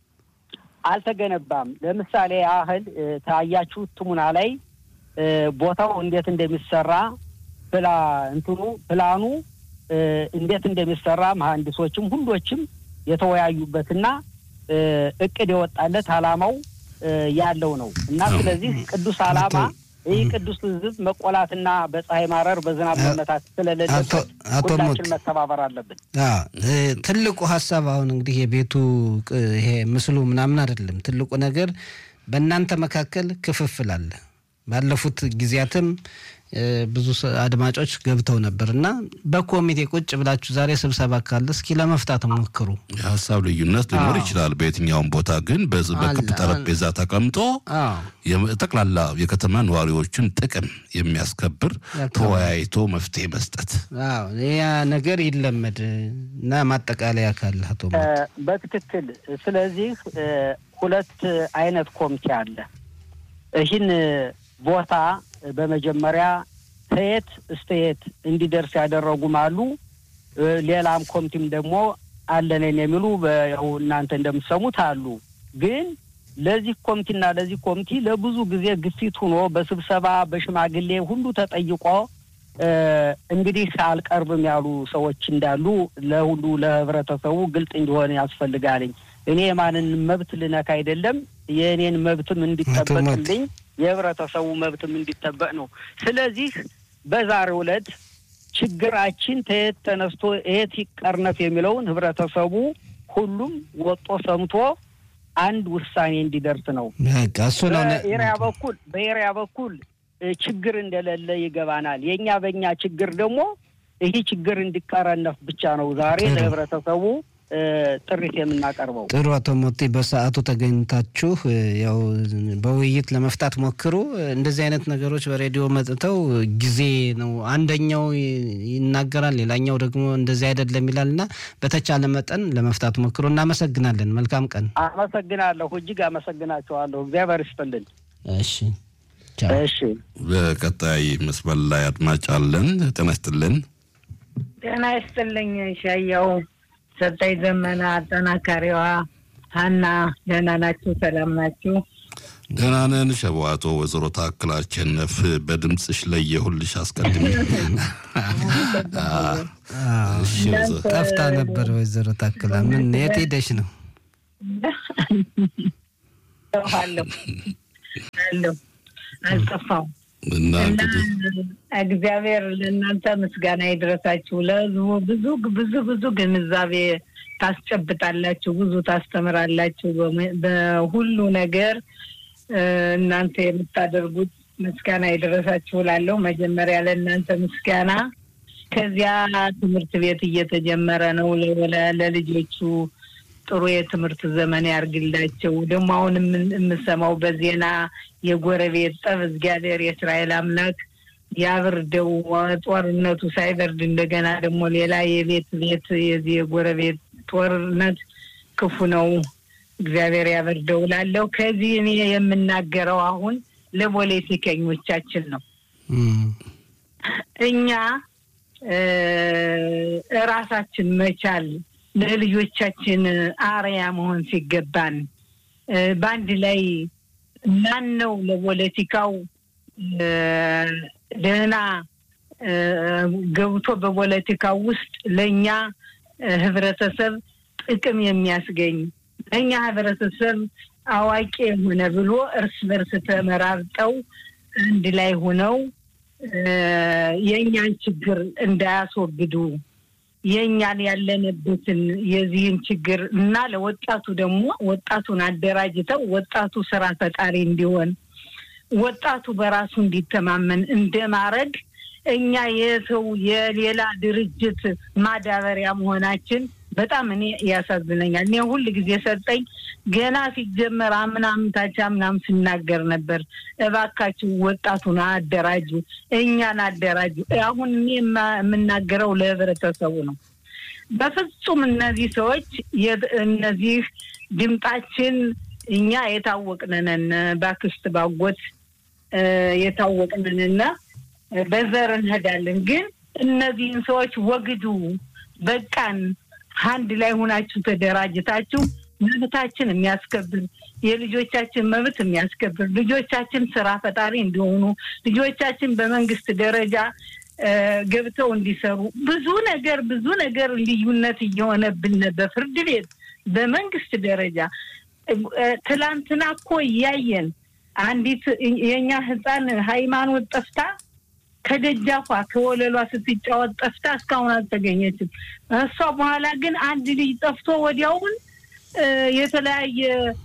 አልተገነባም። ለምሳሌ ያህል ታያችሁት ትሙና ላይ ቦታው እንዴት እንደሚሰራ ፕላ እንትኑ ፕላኑ እንዴት እንደሚሰራ መሀንዲሶችም ሁሎችም የተወያዩበትና እቅድ የወጣለት አላማው ያለው ነው እና ስለዚህ ቅዱስ አላማ ይህ ቅዱስ ሕዝብ መቆላትና በፀሐይ ማረር በዝናብ መመታት ስለሌለበት ሁላችን መተባበር አለብን። ትልቁ ሀሳብ አሁን እንግዲህ የቤቱ ይሄ ምስሉ ምናምን አይደለም። ትልቁ ነገር በእናንተ መካከል ክፍፍል አለ። ባለፉት ጊዜያትም ብዙ አድማጮች ገብተው ነበር እና በኮሚቴ ቁጭ ብላችሁ ዛሬ ስብሰባ ካለ እስኪ ለመፍታት ሞክሩ። የሀሳብ ልዩነት ሊኖር ይችላል በየትኛውም ቦታ ግን በክብ ጠረጴዛ ተቀምጦ ጠቅላላ የከተማ ነዋሪዎችን ጥቅም የሚያስከብር ተወያይቶ መፍትሄ መስጠት ያ ነገር ይለመድ እና ማጠቃለያ ካለ አቶ በትክክል ስለዚህ ሁለት አይነት ኮሚቴ አለ ይህን ቦታ በመጀመሪያ ከየት እስከ የት እንዲደርስ ያደረጉም አሉ። ሌላም ኮሚቴም ደግሞ አለንን የሚሉ ያው እናንተ እንደምትሰሙት አሉ። ግን ለዚህ ኮሚቴና ለዚህ ኮሚቴ ለብዙ ጊዜ ግፊት ሆኖ በስብሰባ በሽማግሌ ሁሉ ተጠይቆ እንግዲህ አልቀርብም ያሉ ሰዎች እንዳሉ ለሁሉ ለህብረተሰቡ ግልጽ እንዲሆን ያስፈልጋልኝ። እኔ የማንን መብት ልነካ አይደለም የእኔን መብትም እንዲጠበቅልኝ የህብረተሰቡ መብትም እንዲጠበቅ ነው። ስለዚህ በዛሬው ዕለት ችግራችን ተየት ተነስቶ የት ይቀርነፍ የሚለውን ህብረተሰቡ ሁሉም ወጦ ሰምቶ አንድ ውሳኔ እንዲደርስ ነው። እሱ ነው በኤሪያ በኩል በኤሪያ በኩል ችግር እንደሌለ ይገባናል። የእኛ በእኛ ችግር ደግሞ ይህ ችግር እንዲቀረነፍ ብቻ ነው ዛሬ ለህብረተሰቡ ጥሪት የምናቀርበው። ጥሩ አቶ ሞቴ በሰዓቱ ተገኝታችሁ ያው በውይይት ለመፍታት ሞክሩ። እንደዚህ አይነት ነገሮች በሬዲዮ መጥተው ጊዜ ነው አንደኛው ይናገራል፣ ሌላኛው ደግሞ እንደዚህ አይደለም ይላል እና በተቻለ መጠን ለመፍታት ሞክሩ። እናመሰግናለን። መልካም ቀን። አመሰግናለሁ። እጅግ አመሰግናቸዋለሁ። እግዚአብሔር ይስጥልን። እሺ እሺ። በቀጣይ መስመር ላይ አድማጭ አለን። ጤና ይስጥልን። ጤና ይስጥልኝ ሻያው ሰጠኝ ዘመና አጠናካሪዋ ሀና ደህና ናችሁ? ሰላም ናችሁ? ደህና ነን። ሸዋቶ ወይዘሮ ታክል አሸነፍ በድምፅሽ ለየሁልሽ አስቀድሜ ጠፍታ ነበር። ወይዘሮ ታክላ ምን የት ሄደሽ ነው? አለሁ አለሁ አልጠፋሁም። እና እና እንግዲህ እግዚአብሔር ለእናንተ ምስጋና ይድረሳችሁ። ለህዝቡ ብዙ ብዙ ብዙ ግንዛቤ ታስጨብጣላችሁ፣ ብዙ ታስተምራላችሁ። በሙ- በሁሉ ነገር እ፣ እናንተ የምታደርጉት ምስጋና ይድረሳችሁ እላለሁ። መጀመሪያ ለእናንተ ምስጋና። ከዚያ ትምህርት ቤት እየተጀመረ ነው። ለወላ- ለልጆቹ ጥሩ የትምህርት ዘመን ያርግላቸው። ደግሞ አሁን የምን- የምሰማው በዜና የጎረቤት ጠብ እግዚአብሔር የእስራኤል አምላክ ያብርደው። ጦርነቱ ሳይበርድ እንደገና ደግሞ ሌላ የቤት ቤት የዚህ የጎረቤት ጦርነት ክፉ ነው። እግዚአብሔር ያበርደው እላለሁ። ከዚህ እኔ የምናገረው አሁን ለፖለቲከኞቻችን ነው። እም፣ እኛ እ፣ እራሳችን መቻል ለልጆቻችን አርያ መሆን ሲገባን እ፣ በአንድ ላይ ማን ነው ለፖለቲካው እ፣ ደህና እ፣ ገብቶ በፖለቲካው ውስጥ ለእኛ እ፣ ህብረተሰብ ጥቅም የሚያስገኝ ለእኛ ህብረተሰብ አዋቂ የሆነ ብሎ እርስ በርስ ተመራርጠው አንድ ላይ ሆነው የእኛን ችግር እንዳያስወግዱ የእኛን ያለንበትን የዚህን ችግር እና ለወጣቱ ደግሞ ወጣቱን አደራጅተው ወጣቱ ስራ ፈጣሪ እንዲሆን ወጣቱ በራሱ እንዲተማመን እንደማድረግ እኛ የሰው የሌላ ድርጅት ማዳበሪያ መሆናችን በጣም እኔ ያሳዝነኛል። እኔ ሁል ጊዜ ሰጠኝ ገና ሲጀመር አምናም ታች አምናም ስናገር ነበር፣ እባካችሁ ወጣቱን አደራጁ፣ እኛን አደራጁ። አሁን እኔ የምናገረው ለህብረተሰቡ ነው። በፍጹም እነዚህ ሰዎች እነዚህ ድምጣችን እኛ የታወቅንንን ባክስት ባጎት የታወቅንንና በዘር እንሄዳለን። ግን እነዚህን ሰዎች ወግዱ፣ በቃን አንድ ላይ ሆናችሁ ተደራጅታችሁ መብታችን የሚያስከብር የልጆቻችን መብት የሚያስከብር ልጆቻችን ስራ ፈጣሪ እንዲሆኑ ልጆቻችን በመንግስት ደረጃ ገብተው እንዲሰሩ ብዙ ነገር ብዙ ነገር ልዩነት እየሆነብን በፍርድ ቤት በመንግስት ደረጃ ትላንትና እኮ እያየን አንዲት የእኛ ህፃን ሃይማኖት ጠፍታ ከደጃፏ ከወለሏ ስትጫወት ጠፍታ እስካሁን አልተገኘችም። እሷ በኋላ ግን አንድ ልጅ ጠፍቶ ወዲያውን የተለያየ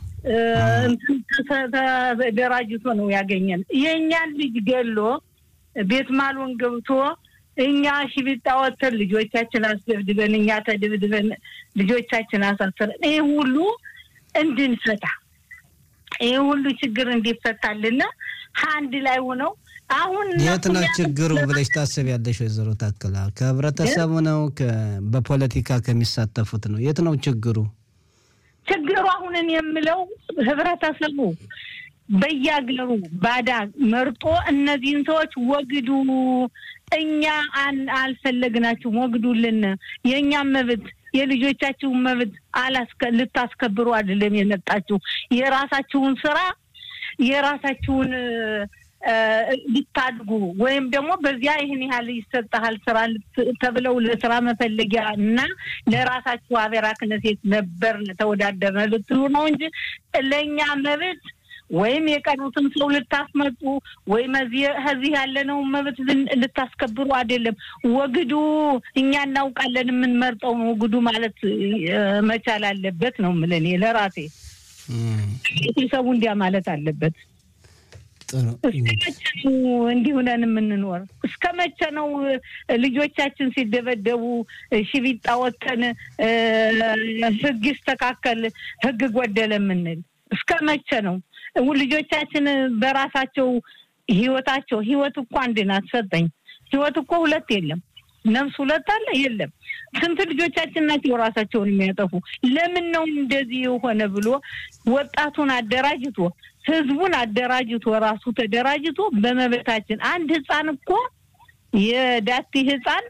ተደራጅቶ ነው ያገኘን። የእኛን ልጅ ገሎ ቤት ማሎን ገብቶ እኛ ሽቢጣ ወተን ልጆቻችን አስደብድበን እኛ ተድብድበን ልጆቻችን አሳስረን ይህ ሁሉ እንድንፈታ ይህ ሁሉ ችግር እንዲፈታልና አንድ ላይ ሆነው አሁን የት ነው ችግሩ ብለሽ ታስቢያለሽ? ወይዘሮ ታክላ ከህብረተሰቡ ነው በፖለቲካ ከሚሳተፉት ነው? የት ነው ችግሩ? ችግሩ አሁንን የምለው ህብረተሰቡ በየአገሩ ባዳ መርጦ እነዚህን ሰዎች ወግዱ፣ እኛ አልፈለግናችሁም፣ ወግዱልን፣ የእኛም መብት የልጆቻችሁን መብት ልታስከብሩ አይደለም የመጣችሁ የራሳችሁን ስራ የራሳችሁን ሊታድጉ ወይም ደግሞ በዚያ ይህን ያህል ይሰጠሃል ስራ ተብለው ለስራ መፈለጊያ እና ለራሳችሁ አቤራ ክነሴት ነበር ተወዳደርነ ልትሉ ነው እንጂ ለእኛ መብት ወይም የቀሩትን ሰው ልታስመጡ ወይም ከዚህ ያለነውን መብት ልታስከብሩ አይደለም። ወግዱ፣ እኛ እናውቃለን የምንመርጠውን ወግዱ ማለት መቻል አለበት ነው የምልህ እኔ ለራሴ ቤተሰቡ እንዲያ ማለት አለበት። እስከ መቼ ነው እንዲህ ሆነን የምንኖር? እስከ መቼ ነው ልጆቻችን ሲደበደቡ ሽቢጣ ወተን ህግ ይስተካከል ህግ ጎደለ የምንል? እስከ መቼ ነው ልጆቻችን በራሳቸው ህይወታቸው ህይወት እኮ አንድ ናት ሰጠኝ። ህይወት እኮ ሁለት የለም። ነፍስ ሁለት አለ የለም። ስንት ልጆቻችን ናቸው ራሳቸውን የሚያጠፉ? ለምን ነው እንደዚህ የሆነ ብሎ ወጣቱን አደራጅቶ ህዝቡን አደራጅቶ ራሱ ተደራጅቶ በመበታችን አንድ ህፃን እኮ የዳቲ ህፃን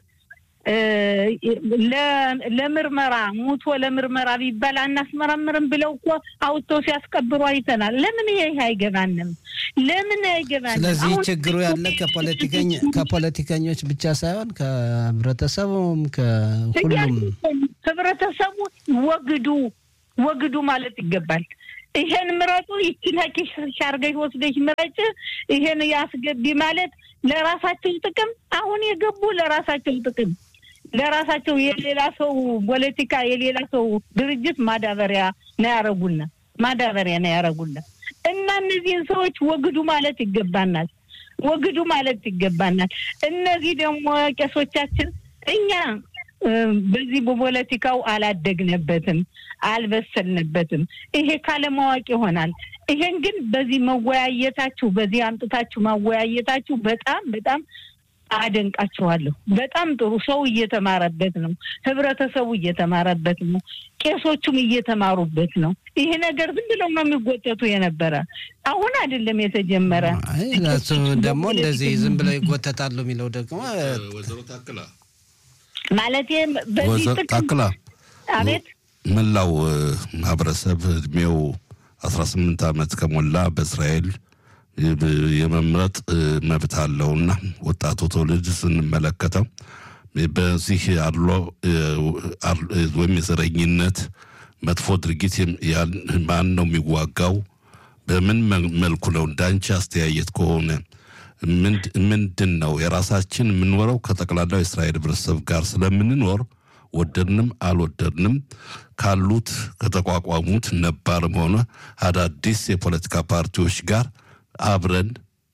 ለምርመራ ሙቶ ለምርመራ ቢባል አናስመረምርም ብለው እኮ አውጥተው ሲያስቀብሩ አይተናል። ለምን ይሄ አይገባንም? ለምን አይገባንም? ስለዚህ ችግሩ ያለ ከፖለቲከኞች ብቻ ሳይሆን ከህብረተሰቡም ከሁሉም ህብረተሰቡ ወግዱ ወግዱ ማለት ይገባል። ይሄን ምረጡ፣ ይችን ኪስሽ አድርገሽ ወስደሽ ምረጭ፣ ይሄን ያስገቢ ማለት ለራሳቸው ጥቅም አሁን የገቡ ለራሳቸው ጥቅም ለራሳቸው የሌላ ሰው ፖለቲካ የሌላ ሰው ድርጅት ማዳበሪያ ነው ያረጉና ማዳበሪያ ነው ያረጉና እና እነዚህን ሰዎች ወግዱ ማለት ይገባናል። ወግዱ ማለት ይገባናል። እነዚህ ደግሞ ቄሶቻችን እኛ በዚህ በፖለቲካው አላደግነበትም፣ አልበሰልንበትም። ይሄ ካለማወቅ ይሆናል። ይሄን ግን በዚህ መወያየታችሁ በዚህ አምጥታችሁ ማወያየታችሁ በጣም በጣም አደንቃችኋለሁ። በጣም ጥሩ ሰው እየተማረበት ነው። ህብረተሰቡ እየተማረበት ነው። ቄሶቹም እየተማሩበት ነው። ይሄ ነገር ዝም ብለው ነው የሚጎተቱ የነበረ አሁን አይደለም የተጀመረ። እሱ ደግሞ እንደዚህ ዝም ብለው ይጎተታሉ የሚለው ደግሞ ወይዘሮ ታክላ ማለት በዚህ ታክላ አቤት መላው ማህበረሰብ እድሜው አስራ ስምንት ዓመት ከሞላ በእስራኤል የመምረጥ መብት አለውና ወጣቱ ትውልድ ስንመለከተው በዚህ አድሎ ወይም የዘረኝነት መጥፎ ድርጊት ማን ነው የሚዋጋው? በምን መልኩ ነው? እንዳንቺ አስተያየት ከሆነ ምንድን ነው የራሳችን የምንኖረው ከጠቅላላው የእስራኤል ህብረተሰብ ጋር ስለምንኖር ወደድንም አልወደድንም ካሉት ከተቋቋሙት ነባርም ሆነ አዳዲስ የፖለቲካ ፓርቲዎች ጋር አብረን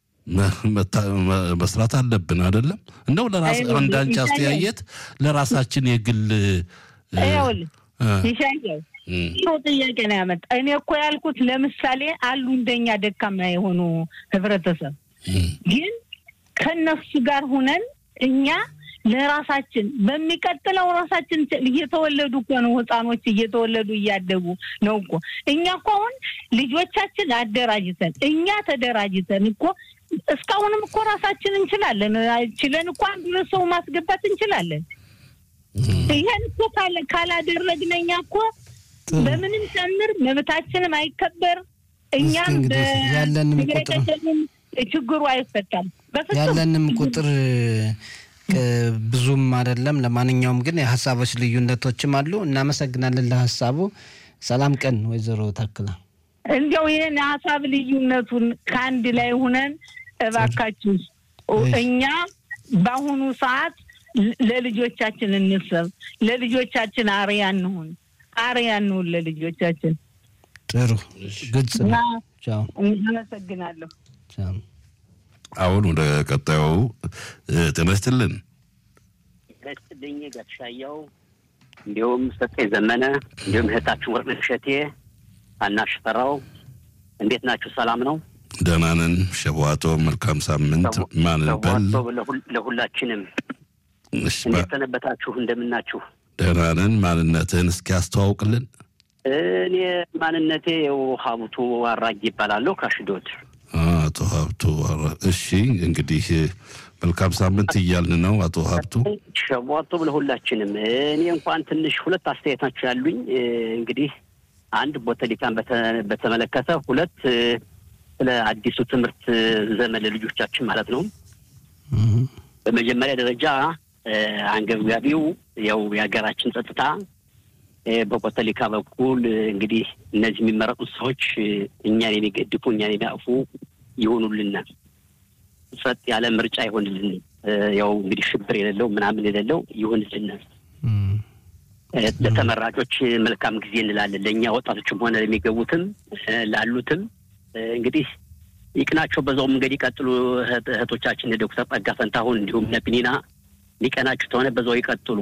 መስራት አለብን። አይደለም እንደው እንዳንቺ አስተያየት ለራሳችን የግል ይሻያው ይኸው ጥያቄ ነው ያመጣ። እኔ እኮ ያልኩት ለምሳሌ አሉ እንደኛ ደካማ የሆኑ ህብረተሰብ ግን ከነሱ ጋር ሁነን እኛ ለራሳችን በሚቀጥለው ራሳችን እየተወለዱ እኮ ነው ህፃኖች እየተወለዱ እያደጉ ነው እኮ እኛ እኮ አሁን ልጆቻችን አደራጅተን እኛ ተደራጅተን እኮ እስካሁንም እኮ ራሳችን እንችላለን ችለን እኮ አንዱ ሰው ማስገባት እንችላለን። ይህን እኮ ካላደረግን እኛ እኮ በምንም ጨምር መብታችንም አይከበር እኛም ያለንም ቁጥር ችግሩ አይፈታም። ያለንም ቁጥር ብዙም አይደለም። ለማንኛውም ግን የሀሳቦች ልዩነቶችም አሉ። እናመሰግናለን ለሀሳቡ። ሰላም ቀን ወይዘሮ ታክላ። እንዲያው ይህን የሀሳብ ልዩነቱን ከአንድ ላይ ሁነን እባካችሁ እኛ በአሁኑ ሰዓት ለልጆቻችን እንሰብ፣ ለልጆቻችን አርያ እንሁን፣ አርያ እንሁን ለልጆቻችን። ጥሩ ግልጽ ነው። አመሰግናለሁ። አሁን ወደ ቀጣዩ ጤና ይስጥልን። ይስጥልኝ ጋሻያው፣ እንዲሁም ሰጠኝ ዘመነ፣ እንዲሁም እህታችን ወርቅነሽ እሸቴ፣ አናሽ ፈራው፣ እንዴት ናችሁ? ሰላም ነው? ደህና ነን። ሸዋቶ መልካም ሳምንት። ማን በል ለሁላችንም እንዴት ሰነበታችሁ? እንደምናችሁ? ደህና ነን። ማንነትህን እስኪ ያስተዋውቅልን። እኔ ማንነቴ የው ሀብቱ አራጊ ይባላለሁ ከአሽዶድ አቶ ሀብቱ እሺ፣ እንግዲህ መልካም ሳምንት እያልን ነው። አቶ ሀብቱ ሸቧቶ ለሁላችንም። እኔ እንኳን ትንሽ ሁለት አስተያየታችሁ ያሉኝ እንግዲህ አንድ ቦተሊካን በተመለከተ፣ ሁለት ስለ አዲሱ ትምህርት ዘመን ለልጆቻችን ማለት ነው። በመጀመሪያ ደረጃ አንገብጋቢው ያው የሀገራችን ጸጥታ በኮተሊካ በኩል እንግዲህ እነዚህ የሚመረጡት ሰዎች እኛን የሚገድፉ እኛን የሚያቅፉ ይሆኑልናል። ጸጥ ያለ ምርጫ ይሆንልን። ያው እንግዲህ ሽብር የሌለው ምናምን የሌለው ይሆንልናል። ለተመራጮች መልካም ጊዜ እንላለን። ለእኛ ወጣቶችም ሆነ ለሚገቡትም ላሉትም እንግዲህ ይቅናቸው። በዛው መንገድ ይቀጥሉ። እህቶቻችን ዶክተር ጸጋ ፈንታሁን እንዲሁም ነቢኒና ሊቀናችሁ ተሆነ በዛው ይቀጥሉ።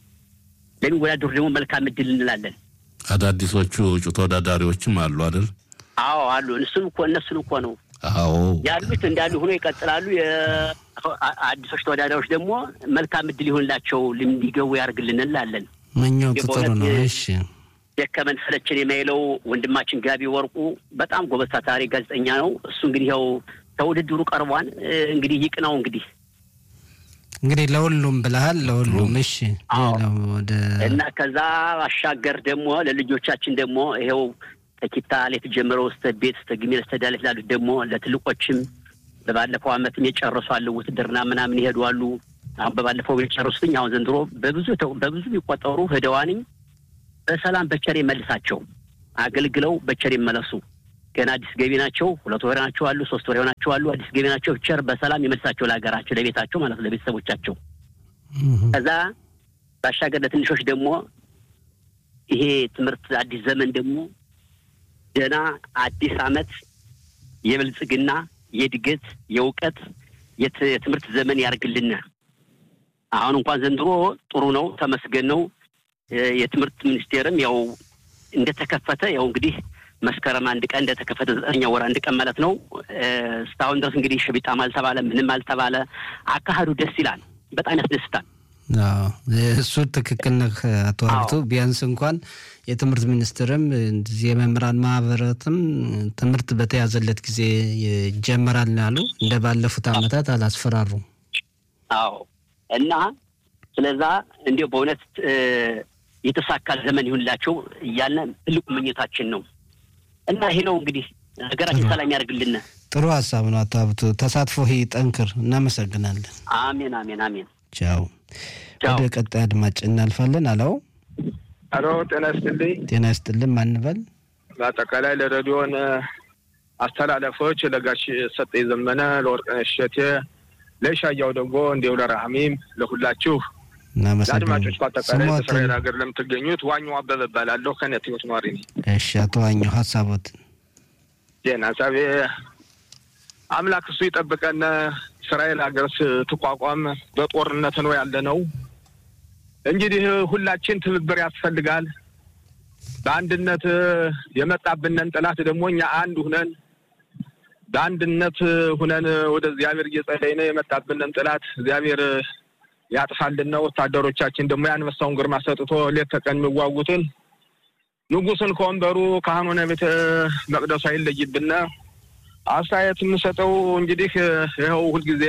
ለሚወዳደሩ ደግሞ መልካም እድል እንላለን። አዳዲሶቹ እጩ ተወዳዳሪዎችም አሉ አይደል? አዎ አሉ። እሱን እኮ እነሱን እኮ ነው አዎ ያሉት እንዳሉ ሆኖ ይቀጥላሉ። አዲሶች ተወዳዳሪዎች ደግሞ መልካም እድል ይሆንላቸው እንዲገቡ ያደርግልን እንላለን። መኛው ጥሩ ነው። እሺ ደከመን ሰለቸን የማይለው ወንድማችን ጋቢ ወርቁ በጣም ጎበዝ ታታሪ ጋዜጠኛ ነው። እሱ እንግዲህ ያው ከውድድሩ ቀርቧን እንግዲህ ይቅናው እንግዲህ እንግዲህ ለሁሉም ብለሃል። ለሁሉም እሺ። ወደ እና ከዛ ባሻገር ደግሞ ለልጆቻችን ደግሞ ይኸው ከኪታ ላይ የተጀመረው እስተ ቤት እስተ ግሜል እስተ ዳሌት ላሉት ደግሞ ለትልቆችም በባለፈው ዓመትም የጨረሱ አሉ። ውትድርና ምናምን ይሄዱ አሉ። አሁን በባለፈው የጨረሱትኝ አሁን ዘንድሮ በብዙ በብዙ የሚቆጠሩ ህደዋንኝ በሰላም በቸር መልሳቸው አገልግለው በቸር ይመለሱ። ገና አዲስ ገቢ ናቸው። ሁለት ወር ናቸው አሉ፣ ሶስት ወር ናቸው አሉ። አዲስ ገቢ ናቸው። ቸር በሰላም ይመልሳቸው ለሀገራቸው፣ ለቤታቸው ማለት ለቤተሰቦቻቸው። ከዛ ባሻገር ለትንሾች ደግሞ ይሄ ትምህርት አዲስ ዘመን ደግሞ ገና አዲስ አመት የብልጽግና የእድገት የእውቀት የትምህርት ዘመን ያርግልን። አሁን እንኳን ዘንድሮ ጥሩ ነው፣ ተመስገን ነው። የትምህርት ሚኒስቴርም ያው እንደተከፈተ ያው እንግዲህ መስከረም አንድ ቀን እንደተከፈተ ዘጠነኛ ወር አንድ ቀን ማለት ነው። እስካሁን ድረስ እንግዲህ ሽቢጣም አልተባለ ምንም አልተባለ። አካሄዱ ደስ ይላል፣ በጣም ያስደስታል። እሱ ትክክል ነህ አቶ ሀብቱ። ቢያንስ እንኳን የትምህርት ሚኒስትርም እንደዚህ የመምህራን ማህበራትም ትምህርት በተያዘለት ጊዜ ይጀመራል ያሉ እንደ ባለፉት አመታት አላስፈራሩም። አዎ እና ስለዛ እንዲሁ በእውነት የተሳካ ዘመን ይሁንላቸው እያልን ትልቁ ምኞታችን ነው እና ይሄ ነው እንግዲህ ሀገራችን ሰላም ያደርግልን። ጥሩ ሀሳብ ነው አቶ ሀብቱ። ተሳትፎ ይጠንክር። እናመሰግናለን። አሜን አሜን አሜን። ቻው ወደ ቀጣይ አድማጭ እናልፋለን። አለው አሎ፣ ጤና ይስጥልኝ። ጤና ይስጥልን። ማንበል በአጠቃላይ ለሬዲዮን አስተላለፎች ለጋሽ ሰጠኝ ዘመነ፣ ለወርቅነሽ እሸቴ፣ ለሻያው ደግሞ እንዲሁ ለራህሚም ለሁላችሁ ለአድማጮች በአጠቃላይ በእስራኤል ሀገር ለምትገኙት ዋኛው አበበ እባላለሁ። ከነት ህይወት ነዋሪ ነኝ። እሺ፣ አቶ ዋኘው ሀሳቦት ዜና ሀሳቤ አምላክ እሱ ይጠብቀን። እስራኤል ሀገር ስትቋቋም በጦርነት ነው ያለ ነው። እንግዲህ ሁላችን ትብብር ያስፈልጋል። በአንድነት የመጣብንን ጠላት ደግሞ እኛ አንድ ሁነን በአንድነት ሁነን ወደ እግዚአብሔር እየጸለይን የመጣብንን ጠላት እግዚአብሔር ያጥፋልን። ወታደሮቻችን ደግሞ የአንበሳውን ግርማ ሰጥቶ ሌት ተቀን የሚዋጉትን ንጉሥን ከወንበሩ ካህኑን ቤተ መቅደሱ አይለይብን። አስተያየት የምሰጠው እንግዲህ ይኸው ሁልጊዜ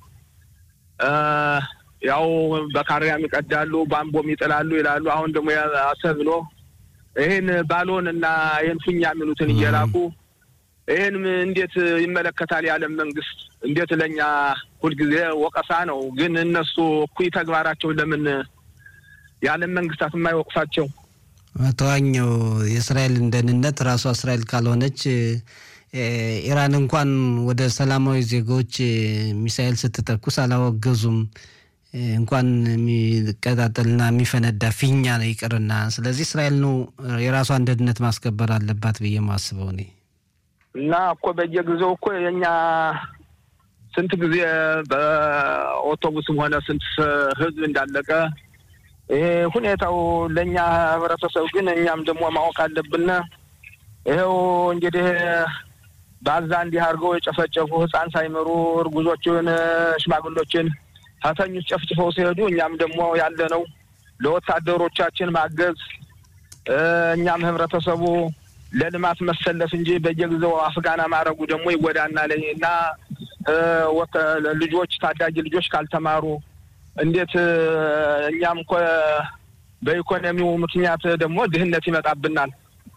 ያው በካሪያም ይቀዳሉ፣ ባምቦም ይጥላሉ ይላሉ። አሁን ደግሞ አሰብ ብሎ ይህን ባሎን እና ይህን ፉኛ የሚሉትን እየላኩ ይህን እንዴት ይመለከታል የዓለም መንግስት? እንዴት ለእኛ ሁልጊዜ ወቀሳ ነው። ግን እነሱ እኩይ ተግባራቸው ለምን የዓለም መንግስታት የማይወቅሳቸው? ተዋኘው የእስራኤልን ደህንነት ራሷ እስራኤል ካልሆነች ኢራን እንኳን ወደ ሰላማዊ ዜጎች ሚሳኤል ስትተኩስ አላወገዙም። እንኳን የሚቀጣጠልና የሚፈነዳ ፊኛ ነው ይቅርና። ስለዚህ እስራኤል ነው የራሷን ደህንነት ማስከበር አለባት ብዬ ማስበው እኔ እና እኮ በየጊዜው እኮ የኛ ስንት ጊዜ በአውቶቡስም ሆነ ስንት ህዝብ እንዳለቀ ይሄ ሁኔታው ለእኛ ህብረተሰብ ግን እኛም ደግሞ ማወቅ አለብን። ይኸው እንግዲህ በአዛ እንዲህ አድርገው የጨፈጨፉ ህፃን ሳይመሩ እርጉዞችን፣ ሽማግሎችን ከተኞች ጨፍጭፈው ሲሄዱ እኛም ደግሞ ያለ ነው ለወታደሮቻችን ማገዝ እኛም ህብረተሰቡ ለልማት መሰለፍ እንጂ በየጊዜው አፍጋና ማድረጉ ደግሞ ይጎዳናል እና ልጆች ታዳጊ ልጆች ካልተማሩ እንዴት እኛም እኮ በኢኮኖሚው ምክንያት ደግሞ ድህነት ይመጣብናል።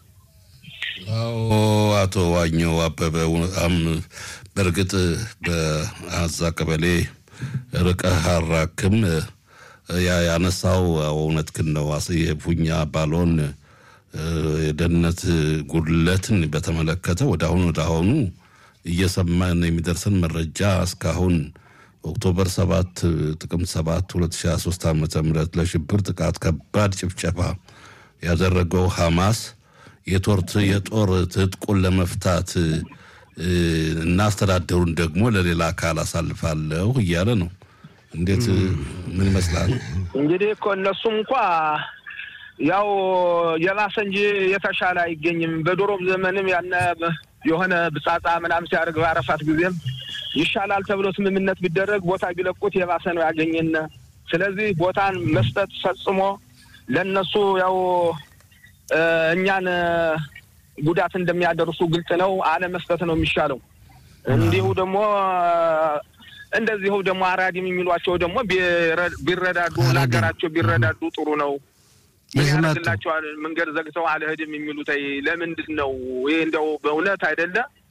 አዎ አቶ ዋኘው አበበ በእርግጥ በአዛ ቀበሌ ርቀህ አራክም ያነሳው እውነት ግን ነው። የፉኛ ባሎን የደህንነት ጉድለትን በተመለከተ ወደ አሁኑ ወደ አሁኑ እየሰማን የሚደርሰን መረጃ እስካሁን ኦክቶበር ሰባት ጥቅምት ሰባት ሁለት ሺ ሀያ ሶስት ዓመተ ምህረት ለሽብር ጥቃት ከባድ ጭፍጨፋ ያደረገው ሐማስ የቶርት የጦር ትጥቁን ለመፍታት እና አስተዳደሩን ደግሞ ለሌላ አካል አሳልፋለሁ እያለ ነው። እንዴት ምን ይመስላል? እንግዲህ እኮ እነሱም እንኳ ያው የባሰ እንጂ የተሻለ አይገኝም። በድሮም ዘመንም ያነ የሆነ ብጻጻ ምናምን ሲያደርግ በአረፋት ጊዜም ይሻላል ተብሎ ስምምነት ቢደረግ ቦታ ቢለቁት የባሰ ነው ያገኘን። ስለዚህ ቦታን መስጠት ፈጽሞ ለእነሱ ያው እኛን ጉዳት እንደሚያደርሱ ግልጽ ነው። አለመስጠት ነው የሚሻለው። እንዲሁ ደግሞ እንደዚሁ ደግሞ አራዲም የሚሏቸው ደግሞ ቢረዳዱ ነገራቸው ቢረዳዱ ጥሩ ነው። ምን ያደርግላቸዋል? መንገድ ዘግተው አልሄድም የሚሉት ለምንድን ነው? ይህ እንደው በእውነት አይደለ?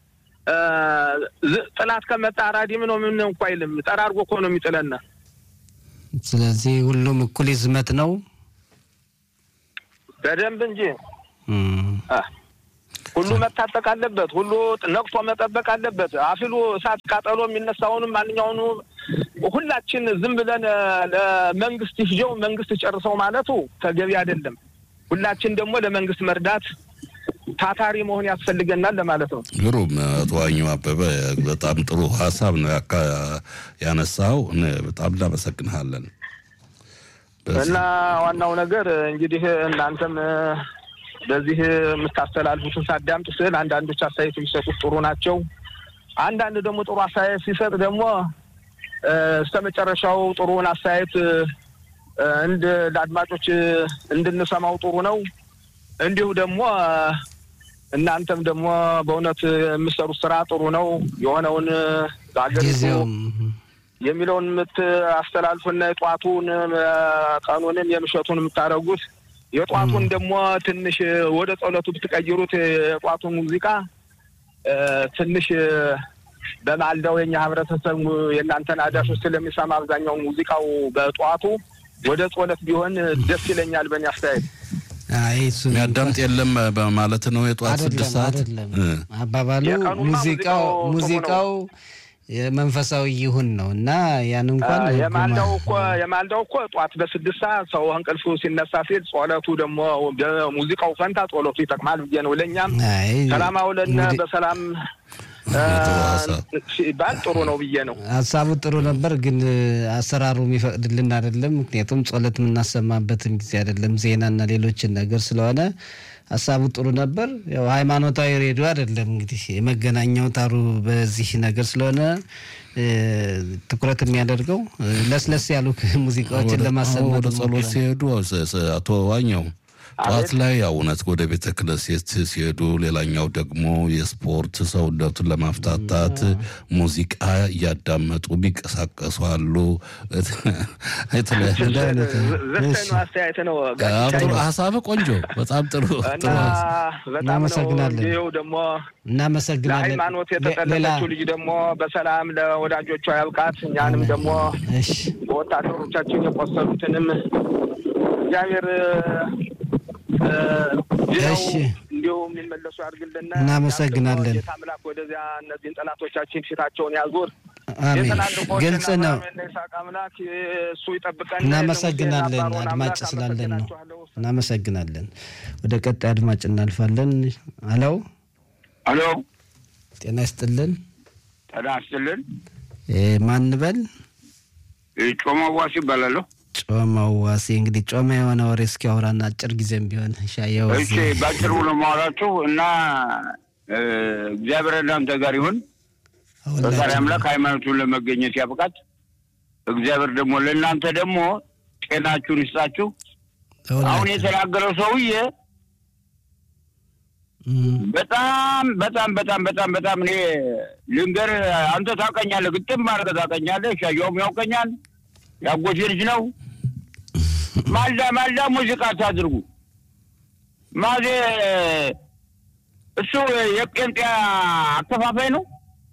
ጥላት ከመጣ አራዲም ነው ምን እንኳ አይልም። ጠራርጎ እኮ ነው የሚጥለና። ስለዚህ ሁሉም እኩል ይዝመት ነው በደንብ እንጂ ሁሉ መታጠቅ አለበት። ሁሉ ነቅቶ መጠበቅ አለበት። አፊሉ እሳት ቃጠሎ የሚነሳውንም ማንኛውኑ ሁላችን ዝም ብለን ለመንግስት ይፍጀው መንግስት ጨርሰው ማለቱ ተገቢ አይደለም። ሁላችን ደግሞ ለመንግስት መርዳት ታታሪ መሆን ያስፈልገናል ለማለት ነው። ግሩም አቶ ዋኘው አበበ በጣም ጥሩ ሀሳብ ነው ያነሳው። በጣም እናመሰግንሃለን። እና ዋናው ነገር እንግዲህ እናንተም በዚህ የምታስተላልፉትን ሳዳምጥ ስል አንዳንዶች አስተያየት የሚሰጡት ጥሩ ናቸው። አንዳንድ ደግሞ ጥሩ አስተያየት ሲሰጥ ደግሞ እስከ መጨረሻው ጥሩውን አስተያየት እንድ ለአድማጮች እንድንሰማው ጥሩ ነው። እንዲሁ ደግሞ እናንተም ደግሞ በእውነት የምሰሩት ስራ ጥሩ ነው። የሆነውን በአገሪቱ የሚለውን የምታስተላልፉና የጧቱን ቀኑንም የምሸቱን የምታደርጉት የጧቱን ደግሞ ትንሽ ወደ ጸሎቱ ብትቀይሩት የጧቱን ሙዚቃ ትንሽ በማልዳው የኛ ህብረተሰብ የእናንተን አዳሾች ስለሚሰማ አብዛኛው ሙዚቃው በጠዋቱ ወደ ጾለት ቢሆን ደስ ይለኛል በእኔ አስተያየት። አይ እሱ የሚያዳምጥ የለም በማለት ነው። የጠዋት አይደለም ስድስት ሰዓት አይደለም። እ። አባባሉ የቀኑማ ሙዚቃው ሙዚቃው ሙዚቃው የመንፈሳዊ ይሁን ነው እና ያን እንኳን አ፣ ህጉ የማልዳው ማ- እኮ የማልዳው እኮ ጠዋት በስድስት ሰዓት ሰው እንቅልፉ ሲነሳ ሲል ጸሎቱ ደግሞ በሙዚቃው ፈንታ ጸሎቱ ይጠቅማል ብዬ ነው። ለእኛም አይ ሰላም አውለን እንግዲህ በሰላም አ፣ ጥሩ ሀሳብ። ሲባል ጥሩ ነው ብዬ ነው። ሀሳቡ ጥሩ ነበር፣ ግን አሰራሩ የሚፈቅድልን አይደለም። ምክንያቱም ጸሎት የምናሰማበትም ጊዜ አይደለም፣ ዜናና ሌሎችን ነገር ስለሆነ ሀሳቡ ጥሩ ነበር። ያው ሃይማኖታዊ ሬዲዮ አይደለም እንግዲህ የመገናኛው ታሩ በዚህ ነገር ስለሆነ እ፣ ትኩረት የሚያደርገው እ፣ ለስለስ ያሉ ሙዚቃዎችን ወደ- ለማሰማት ወደ ጸሎት እንሞክራለን። ሲሄዱ ስ- ስ- አቶ ዋኛው ጠዋት ላይ ያው እውነት ወደ ቤተ ክህነት ሲሄዱ፣ ሌላኛው ደግሞ የስፖርት ሰውነቱን ለማፍታታት ሙዚቃ እያዳመጡ ቢንቀሳቀሱ አሉ። የተለያዩ እንደ አይነት ነው። ዘጠኝ እሺ። አስተያየት ነው አዎ፣ ጥሩ ሀሳብ ቆንጆ፣ በጣም ጥሩ እና ጥሩ ሀሳብ። በጣም ነው እናመሰግናለን። ይኸው ደግሞ እናመሰግናለን። ለሃይማኖት ሌ- ሌላ የተጠለፈችው ልጅ ደግሞ በሰላም ለወዳጆቿ ያብቃት። እኛንም ደግሞ እሺ በወታደሮቻችን የቆሰሉትንም እግዚአብሔር እ፣ ድነው እሺ። እንዲሁ የሚመለሱ ያድርግልን። እናመሰግናለን። ጌታ አምላክ ወደዚያ እነዚህን ጠላቶቻችን ፊታቸውን ያዙር። አሜን። የትላልቆችን ግልጽ ነው። አብርሃምና ይስሐቅ አምላክ እሱ ይጠብቀን። እናመሰግናለን የሙሴን አባሮን አድማጭ አምላክ ስላለን ነው። አመሰግናችኋለሁ። እናመሰግናለን። ወደ ቀጣይ አድማጭ እናልፋለን። አለው አሎ ጤና ይስጥልን። ጤና ይስጥልን። እ፣ ማን በል? ጮማ ዋሲ ይባላለሁ። ጮማው ዋሴ። እንግዲህ ጮማ የሆነ ወሬ እስኪ አውራና አጭር ጊዜም ቢሆን ሻየው እሺ ባጭሩ ነው የማወራችሁ እና እ፣ እግዚአብሔር እናንተ ጋር ይሁን። ፈጣሪ አምላክ ሃይማኖቱን ለመገኘት ያብቃት። እግዚአብሔር ደግሞ ለእናንተ ደግሞ ጤናችሁን ይስጣችሁ። አሁን የተናገረው ሰውዬ በጣም በጣም በጣም በጣም በጣም እኔ ልንገር፣ አንተ ታውቀኛለህ፣ ግጥም አድርገህ ታውቀኛለህ። ሻየውም ያውቀኛል፣ ያጎቴ ልጅ ነው። ማልዳ ማልዳ ሙዚቃ አታድርጉ። ማዜ እሱ የጴንጤ አከፋፋይ ነው።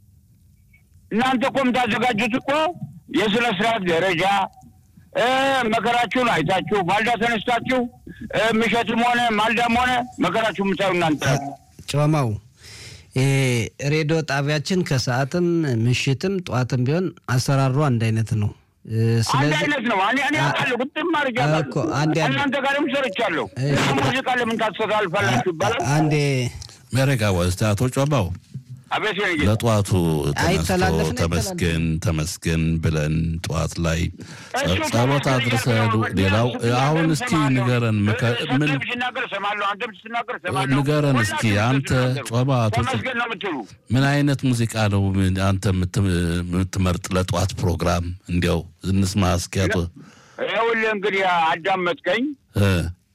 እናንተ እኮ የምታዘጋጁት እኮ የስነ ስርዓት ደረጃ እ፣ መከራችሁን አይታችሁ ማልዳ ተነስታችሁ እ፣ ምሸትም ሆነ ማልዳም ሆነ መከራችሁ የምታዩ እናንተ ጮማው እ፣ ሬዲዮ ጣቢያችን ከሰዓትም ምሽትም ጠዋትም ቢሆን አሰራሩ አንድ አይነት ነው። እ፣ አንድ ስለዚህ አይነት ነው። እኔ እኔ አውቃለሁ፣ ግጥም አድርጌ እኮ አውቃለሁ። አንድ ያለ- እናንተ ጋርም ሰርቻለሁ። እሺ። ሙዚቃ ለምን ታስተላልፋላችሁ ይባላል። አንዴ መሬጋ ወስተ አቶ ጮባው አቤት የኔ ጌታ። ለጠዋቱ ተነስቶ አይተላለፍም፣ ተመስገን ተመስገን ብለን ጠዋት ላይ ጸ- እሱ ጸሎት ተመስገን አድርሰን እያልኩ ሌላው ሌላ አሁን ስትናገር እስኪ እሰማለሁ። ንገረን ምከ- እ- ምን አንተም ስትናገር እሰማለሁ፣ አንተም ስትናገር እሰማለሁ። ንገረን እስኪ ሁላችሁም አንተ ስትናገሩ ጮባ አቶ ጮ- ተመስገን ነው የምትሉ ምን አይነት ሙዚቃ ነው ምን አንተ የምት- የምትመርጥ ለጠዋት ፕሮግራም? እንዲያው እንስማ እስኪ አቶ ይኸውልህ እንግዲህ አዳመጥከኝ። እ፣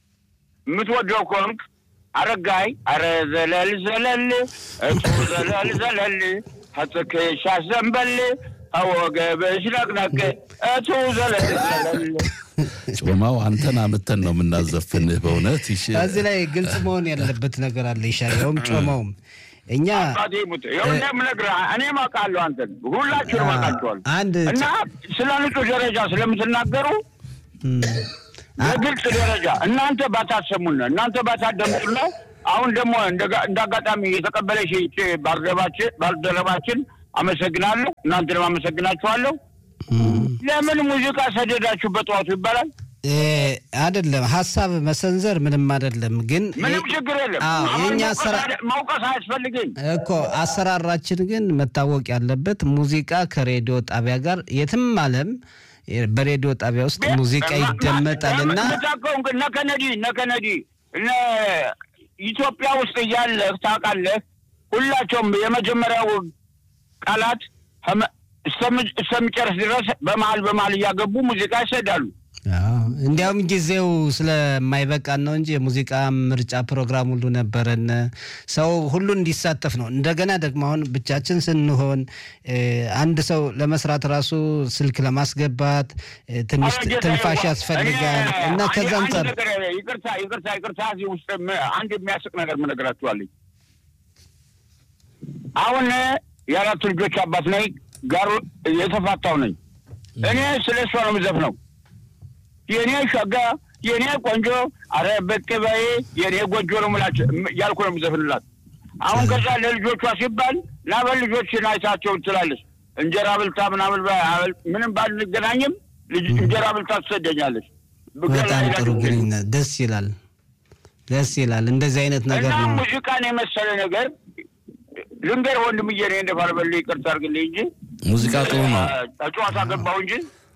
የምትወደው ከሆንክ አረጋይ አረ ዘለል ዘለል እቱ ዘለል ዘለል ከትከሻ ዘንበል አወገብሽ ነቅነቅ እቱ ዘለል ዘለል ጮማው አንተን አምተን ነው የምናዘፍንህ። በእውነት ይሽ ከዚህ ላይ ግልጽ መሆን ያለበት ነገር አለ። ይሻየውም ጮማውም እኛ አባቴ ሙት ይኸውልህ የምነግርህ እኔም አውቃለሁ አንተን ሁላችሁንም አውቃችኋል አንድ እና ስለ ንጹህ ደረጃ ስለምትናገሩ እም፣ በግልጽ ደረጃ እናንተ ባታሰሙን እናንተ ባታደምጡና አሁን ደግሞ እንደ- እንደ አጋጣሚ የተቀበለሽ ይህች ባልደረባችን ባልደረባችን አመሰግናለሁ። እናንተንም አመሰግናችኋለሁ። ለምን ሙዚቃ ሰደዳችሁ በጠዋቱ ይባላል? እ፣ አይደለም ሀሳብ መሰንዘር ምንም አይደለም፣ ግን ምንም ችግር የለም። አዎ፣ አሁን የእኛ መውቀስ ስራ አደ- መውቀስ አያስፈልገኝ። እኮ አሰራራችን ግን መታወቅ ያለበት ሙዚቃ ከሬዲዮ ጣቢያ ጋር የትም ዓለም በሬዲዮ ጣቢያ ውስጥ ሙዚቃ ይደመጣልና የምታውቀው እንግዲህ እነ ከነዲ እነ ከነዲ እነ ኢትዮጵያ ውስጥ እያለህ ታውቃለህ። ሁላቸውም የመጀመሪያው ቃላት ከመ- እስከም- እስከሚጨርስ ድረስ በመሀል በመሀል እያገቡ ሙዚቃ ይሰዳሉ። አዎ፣ እንዲያውም ጊዜው ስለማይበቃን ነው እንጂ የሙዚቃ ምርጫ ፕሮግራም ሁሉ ነበረን። ሰው ሁሉ እንዲሳተፍ ነው። እንደገና ደግሞ አሁን ብቻችን ስንሆን እ፣ አንድ ሰው ለመስራት ራሱ ስልክ ለማስገባት እ፣ ትንሽ አረ ጌታዬ፣ ትንፋሽ ዋ- ያስፈልጋል እኔ እና አንድ- ከዛ አንድ አንጻር ነገር ይቅርታ ይቅርታ ይቅርታ እዚህ ውስጥ ም- አንድ የሚያስቅ ነገር ምነግራችኋለኝ። አሁን የአራት ልጆች አባት ነኝ። ጋር የተፋታው ነኝ። እኔ ስለ እሷ ነው የምዘፍነው። የእኔ ሸጋ፣ የእኔ ቆንጆ፣ አረ በቅ በይ የእኔ ጎጆ ነው የምላቸው ያልኩ ነው የምዘፍንላት። አሁን ከዛ ለልጆቿ ሲባል ላበል ልጆችን አይታቸው ትላለች። እንጀራ ብልታ ምናምን በ- ምንም ባንገናኝም ልጅ እንጀራ ብልታ ትሰደኛለች። በጣም ጥሩ ግንኙነት ደስ ይላል፣ ደስ ይላል። እንደዚህ አይነት ነገር እና ነው። ሙዚቃን የመሰለ ነገር ልንገር ወንድምዬ፣ እኔ እንደ ባልበል ይቅርታ አድርግልኝ እንጂ ሙዚቃ ጥሩ ነው። አ- ጨዋታ ገባሁ እንጂ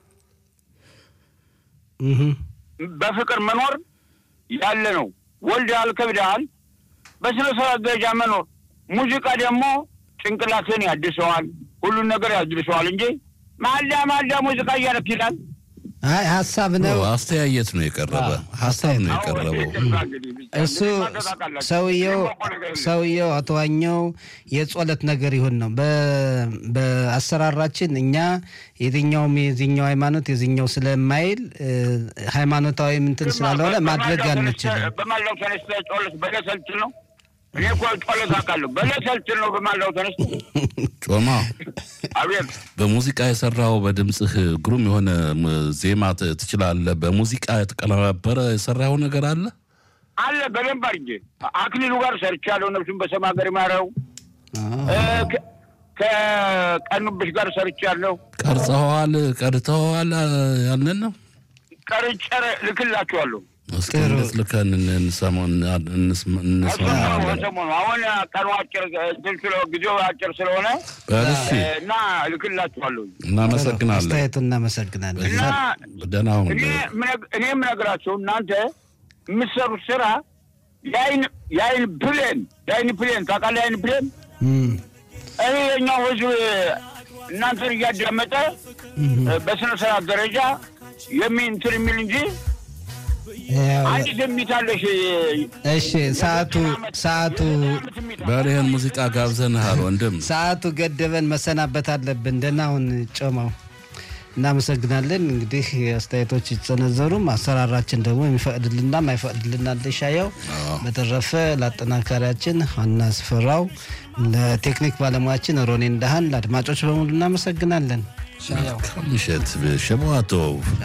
እህ በፍቅር መኖር ያለ ነው። ወልደሃል፣ ከብደሃል፣ በስነ ስርዓት ደረጃ መኖር። ሙዚቃ ደግሞ ጭንቅላትን ያድሰዋል፣ ሁሉን ነገር ያድሰዋል እንጂ ማልዳ ማልዳ ሙዚቃ እያደረክ ይላል። አይ ሀሳብ ነው። አስተያየት ነው የቀረበ ሀሳብ ነው የቀረበው። እሱ ሰውየው ሰውየው አቶ ዋኘው የጾለት ነገር ይሁን ነው። በ- በአሰራራችን እኛ የትኛውም የዚኛው ሃይማኖት የዚኛው ስለማይል እ፣ ሃይማኖታዊ እንትን ስላልሆነ ማድረግ አንችልም። በማልዳው ተነስተህ ጮለት በለሰልትል ነው። እኔ እኮ ጮለት አውቃለሁ። በለሰልትል ነው በማልዳው ተነስተህ ጮማ አቤት በሙዚቃ የሰራው በድምፅህ ግሩም የሆነ ም- ዜማ ት- ትችላለህ። በሙዚቃ የተቀነባበረ የሰራው ነገር አለ። አለ በደንብ አድርጌ አክሊሉ ጋር ሰርቻለሁ። ነፍሱን በሰማ ሀገር ይማረው። እ፣ ከ- ከቀኑብሽ ጋር ሰርቻለሁ። ቀርጸኸዋል፣ ቀድተኸዋል ያንን ነው። ቀርጨር ልክላችኋለሁ። እስኪ እንዴት ልከን እንሰማው- እንስማ- እንስማማለን። ሰሞኑ አሁን ቀኑ አጭር እንትን ስለ ጊዜው አጭር ስለሆነ በል እስኪ እ፣ እና ልክላችኋለሁ እናመሰግናለን። አስተያየቱን እናመሰግናለን። እና ደህና ሁን። እኔ ምነግ- እኔ የምነግራቸው እናንተ የምትሰሩት ስራ የአይን የአይን ፕሌን የአይን ፕሌን ታውቃለህ? የአይን ፕሌን እም፣ እኔ የኛው ህዝብ እናንተን እያዳመጠ በስነ ስርዓት ደረጃ የሚ እንትን የሚል እንጂ ያው፣ አንዲት የሚታለሽ እሺ ሰዓቱ ሰዓቱ በሬህን ሙዚቃ ጋብዘንሃል ወንድም። ሰዓቱ ገደበን መሰናበት አለብን። ደህና ሁን ጮማው። እናመሰግናለን። እንግዲህ አስተያየቶች ይጸነዘሩም አሰራራችን ደግሞ የሚፈቅድልና ማይፈቅድልና እንደሻየው። በተረፈ ለአጠናካሪያችን ዋና ስፍራው፣ ለቴክኒክ ባለሙያችን ሮኔ እንዳሃን፣ ለአድማጮች በሙሉ እናመሰግናለን። ሻያው ምሽት ሸባቶ